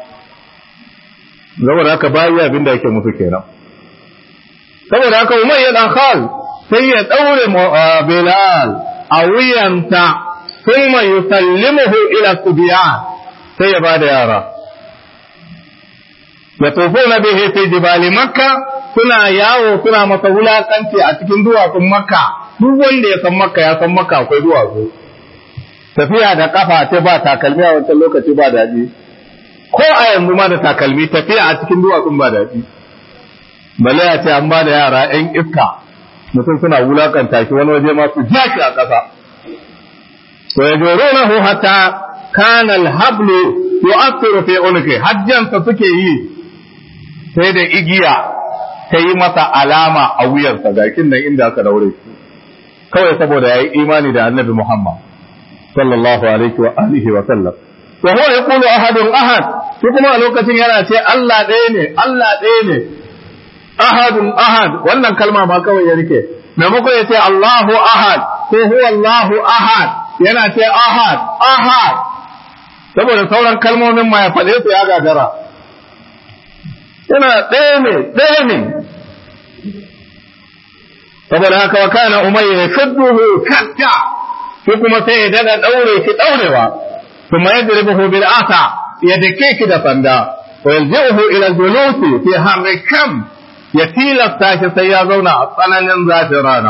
saboda haka bayi abin da yake musu kenan saboda haka umar ya dan khal sai ya daure bilal a wuyanta thumma yusallimuhu ila subiyan sai ya bada yara ya tofona bihi fi jibali makka suna yawo suna masa wulakanci a cikin duwatsun makka duk wanda ya san makka ya san makka akwai duwatsu tafiya da kafa ta ba takalmi a wancan lokaci ba daɗi ko a yanzu ma da takalmi tafiya a cikin duwatsun ba daɗi bale ya ce an ba da yara ‘yan iska mutum suna wulakanta shi wani waje ma su ja shi a ƙasa to ya joro na hu hatta kana alhablu yu'athiru fi unqi hajjansa suke yi sai da igiya ta yi masa alama a wuyarsa gakin nan inda aka daure shi kawai saboda ya yi imani da annabi Muhammad sallallahu alaihi wa alihi wa sallam wa huwa yaqulu ahadun ahad shi kuma a lokacin yana ce Allah ɗaya ne Allah ɗaya ne ahadun ahad wannan kalma ma kawai ya rike maimakon ya ce Allahu ahad ko huwa Allahu ahad yana ce ahad ahad saboda sauran kalmomin ma ya faɗe su ya gagara yana ɗaya ne ɗaya ne saboda haka wa kana umayya yashudduhu katta shi kuma sai ya daga daure shi daurewa kuma yadribuhu bil asa ya dake shi da sanda wa yalji'uhu ila julusi fi harri kam ya tilasta shi sai ya zauna a tsananin zafin rana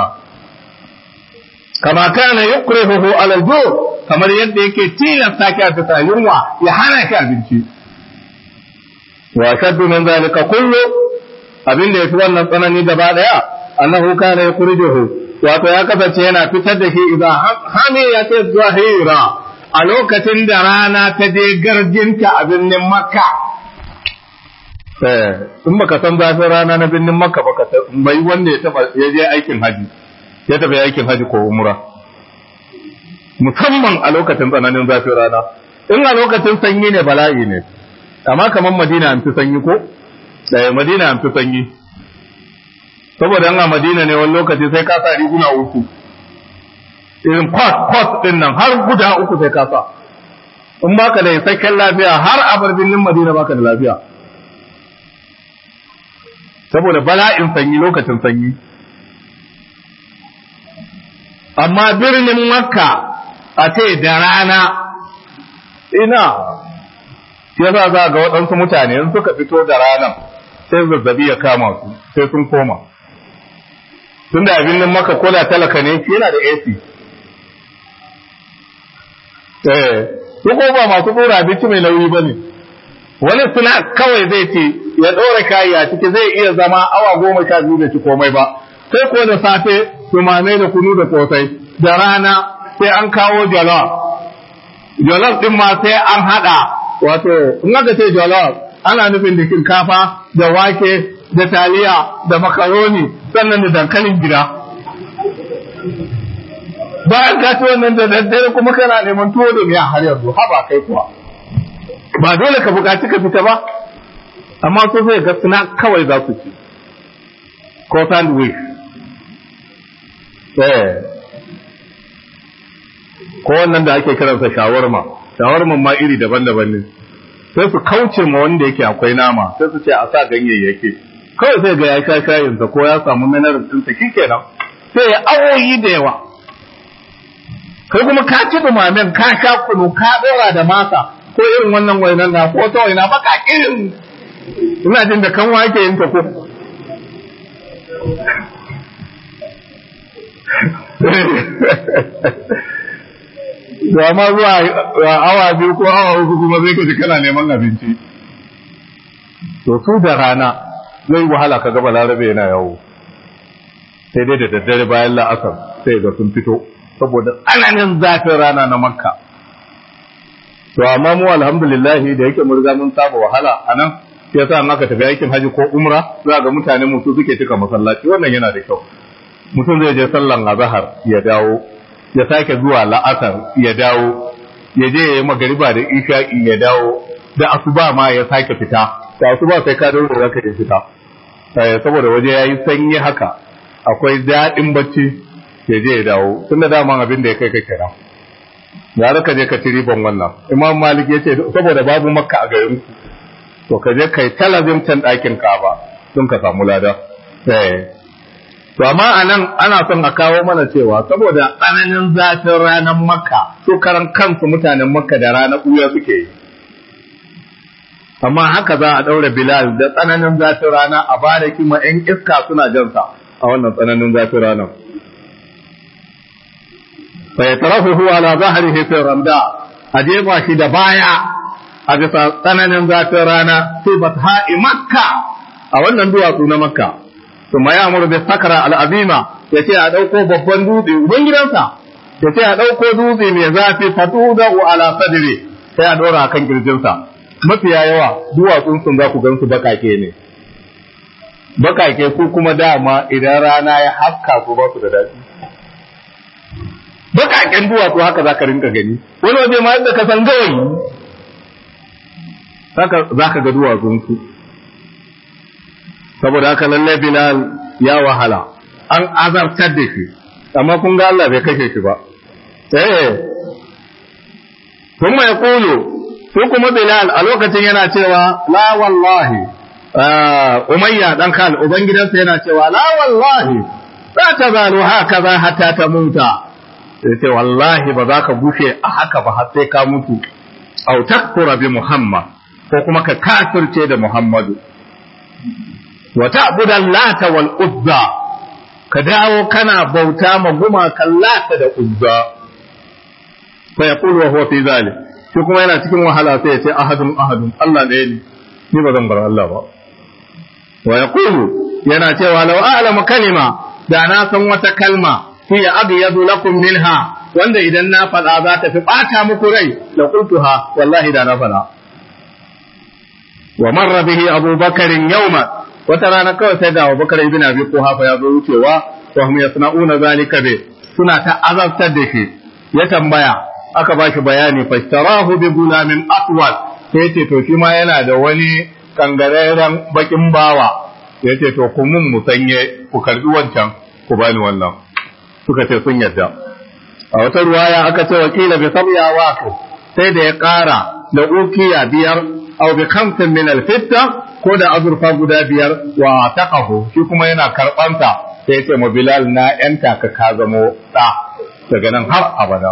kama kana yukrihuhu ala al kamar yadda yake tilasta shi a bisa yunwa ya hana shi abinci wa shaddu min zalika kullu abin da yafi wannan tsanani gaba daya annahu kana yukhrijuhu wato ya kasance yana fitar da shi idan hamiyat zahira a lokacin da rana ta je garjinta a birnin makka in baka san zafin rana na birnin makka baka bai wanda ya taba ya je aikin haji ya tafi aikin haji ko umra musamman a lokacin tsananin zafin rana in a lokacin sanyi ne bala'i ne amma kamar madina an fi sanyi ko ɗaya madina an fi sanyi saboda a madina ne wani lokaci sai ka sa riguna uku irin kwas kwas din nan har guda uku sai ka sa in baka da isakken lafiya har a bar birnin madina baka da lafiya saboda bala'in sanyi lokacin sanyi amma birnin makka a ce da rana ina yasa za ga waɗansu mutane in suka fito da ranar sai zazzabi ya kama su sai sun koma tun da abin nan maka kola talaka ne yana da AC eh su ko ba masu dora abinci mai nauyi bane wani suna kawai zai ce ya ɗora kayi a ciki zai iya zama awa goma sha biyu da ci komai ba sai ko da safe tumame da kunu da kosai da rana sai an kawo jollof jollof din ma sai an haɗa wato in aka ce jollof ana nufin da shinkafa da wake da taliya da makaroni sannan da dankalin gida bayan ka ci wannan da daddare kuma kana neman tuwo da miya har yanzu haba kai kuwa ba dole ka buƙaci ka fita ba amma so sai ga suna kawai za su ci ko sandwich eh ko wannan da ake kiransa shawarma shawarman ma iri daban-daban ne sai su kauce ma wanda yake akwai nama sai su ce a sa ganyayyaki kawai sai ga ya sha shayinsa ko ya samu mineral ɗinsa kenan sai ya awoyi da yawa kai kuma ka ci dumamen ka sha kunu ka dora da masa ko irin wannan wainan na ko ta waina baka irin ina jin da kan wake yin ta ko da ma zuwa awa biyu ko awa uku kuma zai kaji kana neman abinci to su da rana zai wahala ka gaba larabe yana yawo sai dai da daddare bayan la'asar sai ga sun fito saboda tsananin zafin rana na makka to amma mu alhamdulillah da yake mun riga mun saba wahala anan sai yasa an aka tafi aikin haji ko umra za ga mutane mutu suke cika masallaci wannan yana da kyau mutum zai je sallan azhar ya dawo ya sake zuwa la'asar ya dawo ya je ya yi magariba da isha'i ya dawo da asuba ma ya sake fita da asuba sai ka dawo da ka fita saboda waje yayi sanyi haka akwai daɗin bacci ya je ya dawo tun da daman abin da ya kai ka kira ya ka je ka ci riban wannan imam malik ya ce saboda babu makka a garin ku to ka je kai talabin can ɗakin kaba don ka samu lada to amma a nan ana son a kawo mana cewa saboda tsananin zafin ranar makka su karan kansu mutanen makka da ranar ɓuya suke yi amma haka za a ɗaura bilal da tsananin zafin rana a bada kima 'yan iska suna jansa a wannan tsananin zafin ranar فيترفه على ظهره في الرمداء أجيب شي دبايا أجيب tsananin zafin rana في بطحاء مكة a wannan duwatsu na makka kuma ya amuru da sakara al'azima ya ce a ɗauko babban dutse uban gidansa ya ce a ɗauko dutse mai zafi fatu da ala sadire sai a ɗora a kan kirjinsa mafiya yawa duwatsun sun za ku gan su bakake ne bakake ku kuma dama idan rana ya haska ku ba su da daɗi bakaken duwatsu haka za ka rinka gani wani waje ma yadda ka san gawayi haka za ka ga duwatsunsu saboda haka lalle bilal ya wahala an azabtar da shi amma kun ga Allah bai kashe shi ba eh kuma ya kulu ko kuma bilal a lokacin yana cewa la wallahi umayya dan kal ubangidansa yana cewa la wallahi za ta zalu haka za hatta ta muta sai ce wallahi ba za ka gushe a haka ba har sai ka mutu au takfura bi muhammad ko kuma ka kafirce da muhammadu wa ta'budan lata wal uzza ka dawo kana bauta ma gumakan lata da uzza fa yaqulu wa huwa fi zalik shi kuma yana cikin wahala sai ya ce ahadun ahadun Allah ne ni ni ba zan bar Allah ba wa yaqulu yana cewa law a'lamu kalima da na san wata kalma hiya abyadu lakum minha wanda idan na faɗa za ta fi ɓata muku rai la qultuha wallahi da na faɗa wa marra bihi Abu Bakar yawma wata rana kawai sai da Abu Bakar ibn Abi Quhafa ya zo wucewa wa hum yasna'una zalika bi suna ta azabtar da shi ya tambaya aka ba shi bayani fashtarahu bi gulamin atwal sai ce to shi ma yana da wani kangareren bakin bawa ya ce to ku mun musanye ku karbi wancan ku bani wannan suka ce sun yadda a wata ruwaya aka ce wakila bi sabya waqi sai da ya ƙara da ukiya biyar aw bi khamsin min al-fitta ko da azurfa guda biyar wa taqahu shi kuma yana karbanta sai ce mu bilal na yanta ka ka zamo da daga nan har abada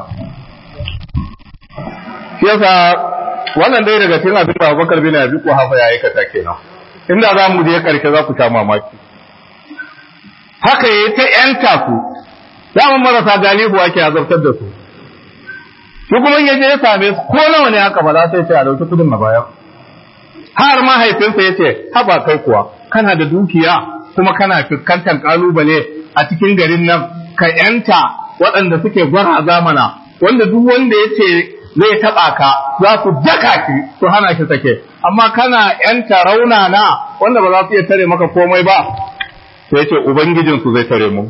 shi yasa wannan dai daga cikin abin da Abubakar bin Abi Quhafa ya aikata kenan inda za mu je karshe za ku sha mamaki haka yayi ta yanta ku zaman marasa galihu ake azabtar da su shi kuma ya je ya same su ko nawa ne haka ba za sai ce a dauki kudin na baya har mahaifinsa ya ce haba kai kuwa kana da dukiya kuma kana fuskantar kalubale a cikin garin nan ka yanta waɗanda suke gwara zamana wanda duk wanda ya ce zai taɓa ka za su daka shi su hana shi sake amma kana yanta raunana wanda ba za su iya tare maka komai ba sai ya ce ubangijinsu zai tare mu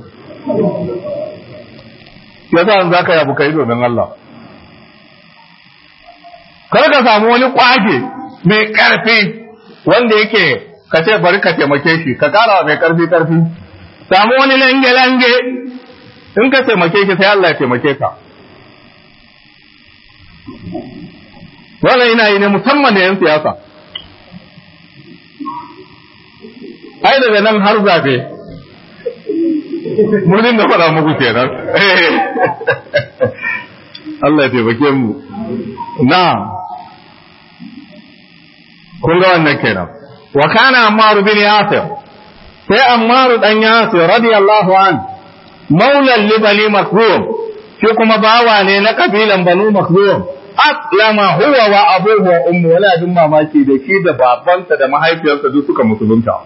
yasa za ka yabu kai domin Allah kar ka samu wani kwage mai ƙarfi wanda yake ka ce bari ka taimake shi ka kara mai ƙarfi ƙarfi samu wani lange lange in ka taimake shi sai Allah ya taimake ka wannan ina yi ne musamman da yan siyasa ai daga nan har zabe murnin da faɗa muku kenan Allah ya taimake mu na kun ga wannan kenan wa kana Ammar bin Yasir sai Ammar dan Yasir radiyallahu an maulan li bani Makhzum shi kuma bawa ne na kabilan Banu Makhzum aslama huwa wa abuhu wa ummu wala dun mamaki da shi da babansa da mahaifiyarsa duk suka musulunta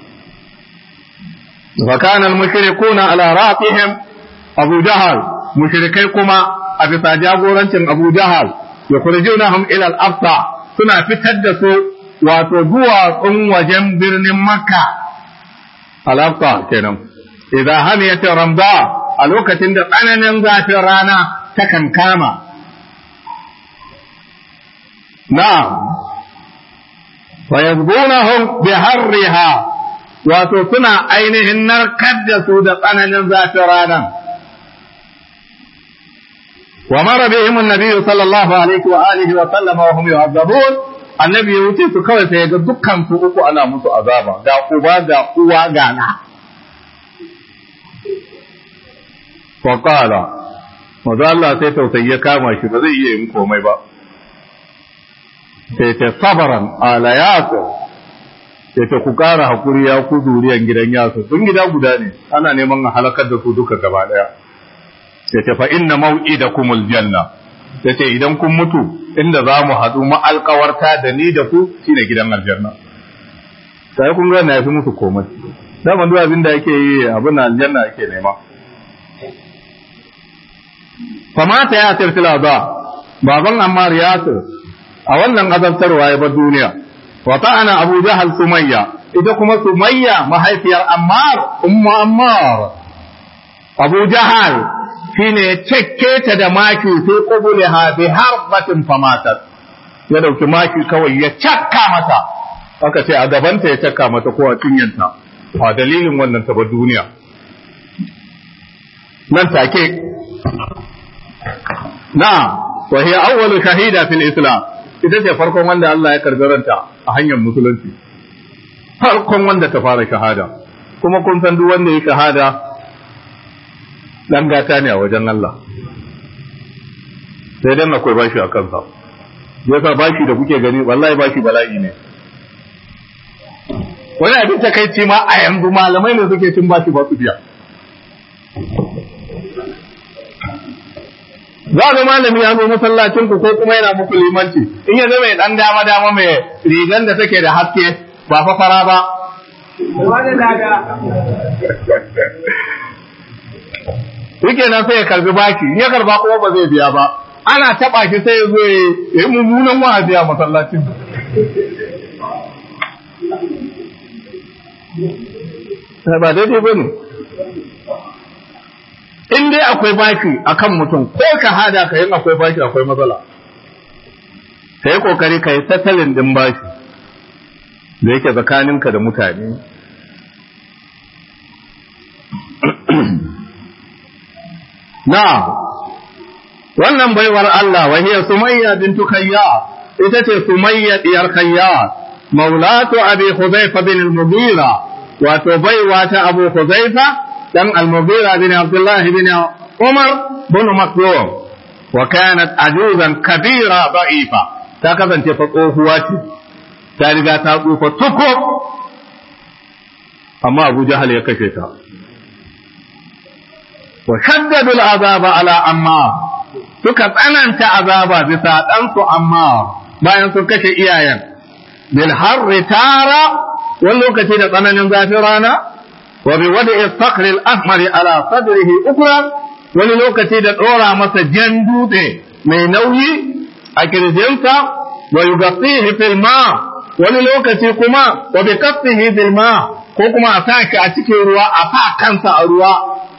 wa kana al-mushrikuna ala ra'atihim Abu Jahal mushrikai kuma a bisa jagorancin Abu Jahal yukhrijunahum ila al-aqsa suna fitar da su wato duwatsun wajen birnin Makka al-aqsa kenan idan hamiyat ramda a lokacin da tsananin zafin rana ta kankama na'am wa yazbunahum bi harriha wato suna ainihin narkar da su da tsananin zafin ranar ومر بهم النبي صلى الله عليه وآله وسلم وهم يعذبون annabi ya wuce su kawai sai ga dukkan su uku ana musu azaba ga uba ga uwa ga na fa qala maza Allah sai tausayi ya kama shi ba zai iya yin komai ba sai ta sabaran ala yasir sai ta ku kara hakuri ya ku zuriyan gidan yasir sun gida guda ne ana neman a halakar da su duka gaba daya sai ta fa inna mau'idakumul janna sai ce idan kun mutu inda za mu haɗu ma'alƙawarta da ni da ku shine gidan aljanna sai kun ga na yafi musu komai dama duk abin da yake yi abin aljanna yake nema famata ya tirtila ba baban ammar yasir a wannan azabtarwa ya bar duniya wa ta'ana abu jahal sumayya ita kuma sumayya mahaifiyar ammar ummu ammar abu jahal shine ya cekke ta da maki sai qubuliha bi harbatin famatat ya dauki maki kawai ya cakka mata aka ce a gabanta ya cakka mata ko a cinyanta a dalilin wannan ta duniya nan take na wa hiya awwalu shahida fil islam ita ce farkon wanda Allah ya karbi ranta a hanyar musulunci farkon wanda ta fara shahada kuma kun san duk wanda ya shahada dan gata ne a wajen Allah sai dan akwai bashi a kansa yasa bashi da kuke gani wallahi bashi bala'i ne wani abin takaici ma a yanzu malamai ne suke cin bashi ba su biya za ga malami ya zo masallacin ku ko kuma yana muku limanci in ya zama dan dama dama mai rigan da take da haske ba fa fara ba yake nan sai ya karbi baki in ya karba kuma ba zai biya ba ana taba shi sai ya zo ya yi mummunan wa'azi a masallacin ba daidai ba ne in dai akwai baki akan mutum ko ka hada ka yin akwai baki akwai matsala ka yi kokari ka yi tattalin din baki da yake tsakaninka da mutane na wannan baiwar Allah wa hiya sumayya bintu khayyat ita ce sumayya diyar khayyat maulatu abi hudhaifa bin al-mughira wato baiwa ta abu hudhaifa dan al-mughira bin abdullah bin umar bin maktum wa kanat ajuzan kabira da'ifa ta kasance fa tsohuwa ce ta riga ta tsufa tuko amma abu jahal ya kashe ta wa shaddadu al-azaba ala amma suka tsananta azaba bisa ɗansu amma bayan sun kashe iyayen bil harri tara wani lokaci da tsananin zafin rana wa bi wada istakri al-ahmari ala sadrihi ukra wani lokaci da ɗora masa jan dutse mai nauyi a kirjinsa wa yughasihi fil ma wani lokaci kuma wa bi kaffihi fil ma ko kuma a sa shi a cikin ruwa a sa kansa a ruwa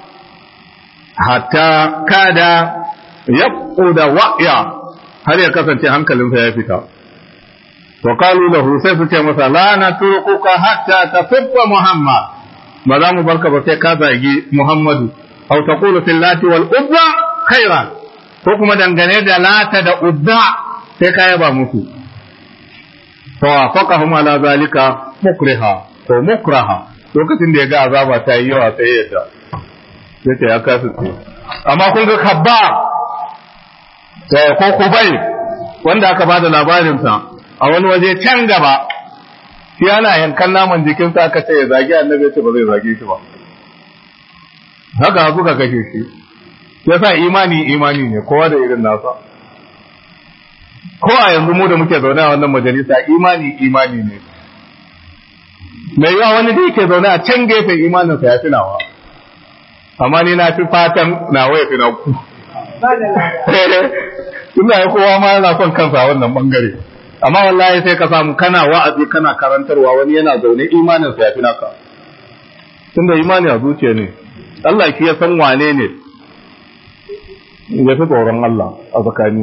hatta kada da wa'ya har ya kasance hankalinsa ya fita wa qalu lahu sai su ce masa la natrukuka hatta tasubba muhammad ba za mu barka ba sai ka zagi muhammadu aw taqulu fil lati wal uzza khairan ko kuma dangane da lata da uzza sai ka yaba musu to faqahum ala zalika mukriha ko mukraha lokacin da ya ga azaba ta yi yawa sai ya ta sai ya kasu amma kun ga kabba ko kubai wanda aka ba da labarinsa a wani waje can gaba shi ana yankan naman jikinsa aka ce ya zagi annabi ya ce ba zai zage shi ba haka suka kashe shi ya sa imani imani ne kowa da irin nasa ko a yanzu mu da muke zaune a wannan majalisa imani imani ne mai yawa wani da yake zaune a can gefen imaninsa ya fi nawa amma ni na fi fatan nawa ya fi na ku tunda ya kowa ma yana son kansa wannan bangare amma wallahi sai ka samu kana wa'azi kana karantarwa wani yana zaune imanin sa yafi naka tunda imani a zuciya ne Allah ki ya san wane ne ya fi tsoron Allah a tsakani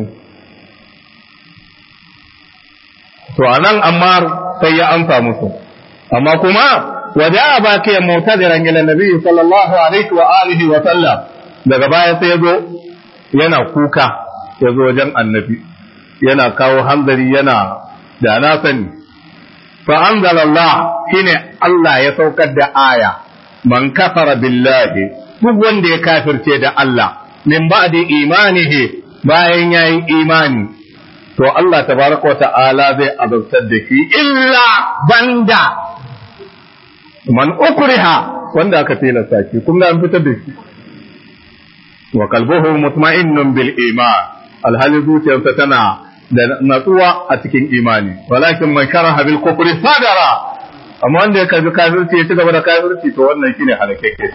to anan amma sai ya amsa musu amma kuma waja'a baqiyan mu'tadiran ila nabi sallallahu alaihi wa alihi wa sallam daga baya sai ya zo yana kuka ya zo wajen annabi yana kawo hanzari yana da na sani fa anzalallah shine Allah ya saukar da aya man kafara billahi duk wanda ya kafirce da Allah min ba'di imanihi bayan yayi imani to Allah tabaraka ta'ala zai azabtar da shi illa banda man ukriha wanda aka tilasta shi kun ga an fitar da shi wa kalbuhu mutma'innun bil iman alhali zuciyarsa tana da natsuwa a cikin imani walakin man sharaha bil kufri sadara amma wanda ya karbi kafirci ya ci gaba da kafirci to wannan shine halakeke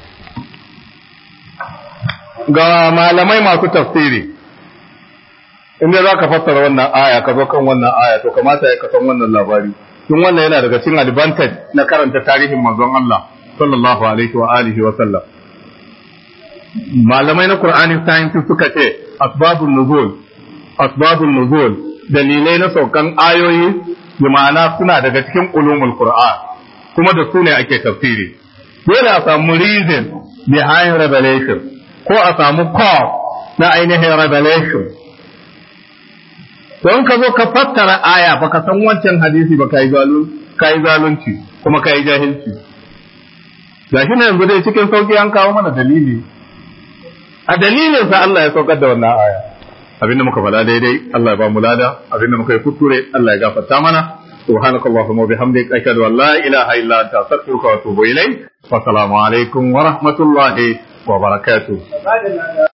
ga malamai masu tafsiri inda za ka fassara wannan aya ka zo kan wannan aya to kamata ya kasan wannan labari tun wannan yana daga cikin advantage na karanta tarihin manzon Allah sallallahu alaihi wa alihi wa sallam malamai na Qur'ani science suka ce asbabun nuzul asbabun nuzul dalilai na saukan ayoyi bi ma'ana suna daga cikin ulumul Qur'an kuma da su ne ake tafsiri dole a samu reason behind revelation ko a samu cause na ainihin revelation don ka zo ka fassara aya baka san wancan hadisi ba kai zalunci kuma kai jahilci gashi na yanzu dai cikin sauki an kawo mana dalili a dalilin sa Allah ya saukar da wannan aya abinda muka faɗa daidai Allah ya ba mu lada abinda muka yi kuskure Allah ya gafarta mana سبحانك اللهم وبحمدك أشهد أن لا إله إلا أنت أستغفرك وأتوب إليك والسلام عليكم ورحمة الله وبركاته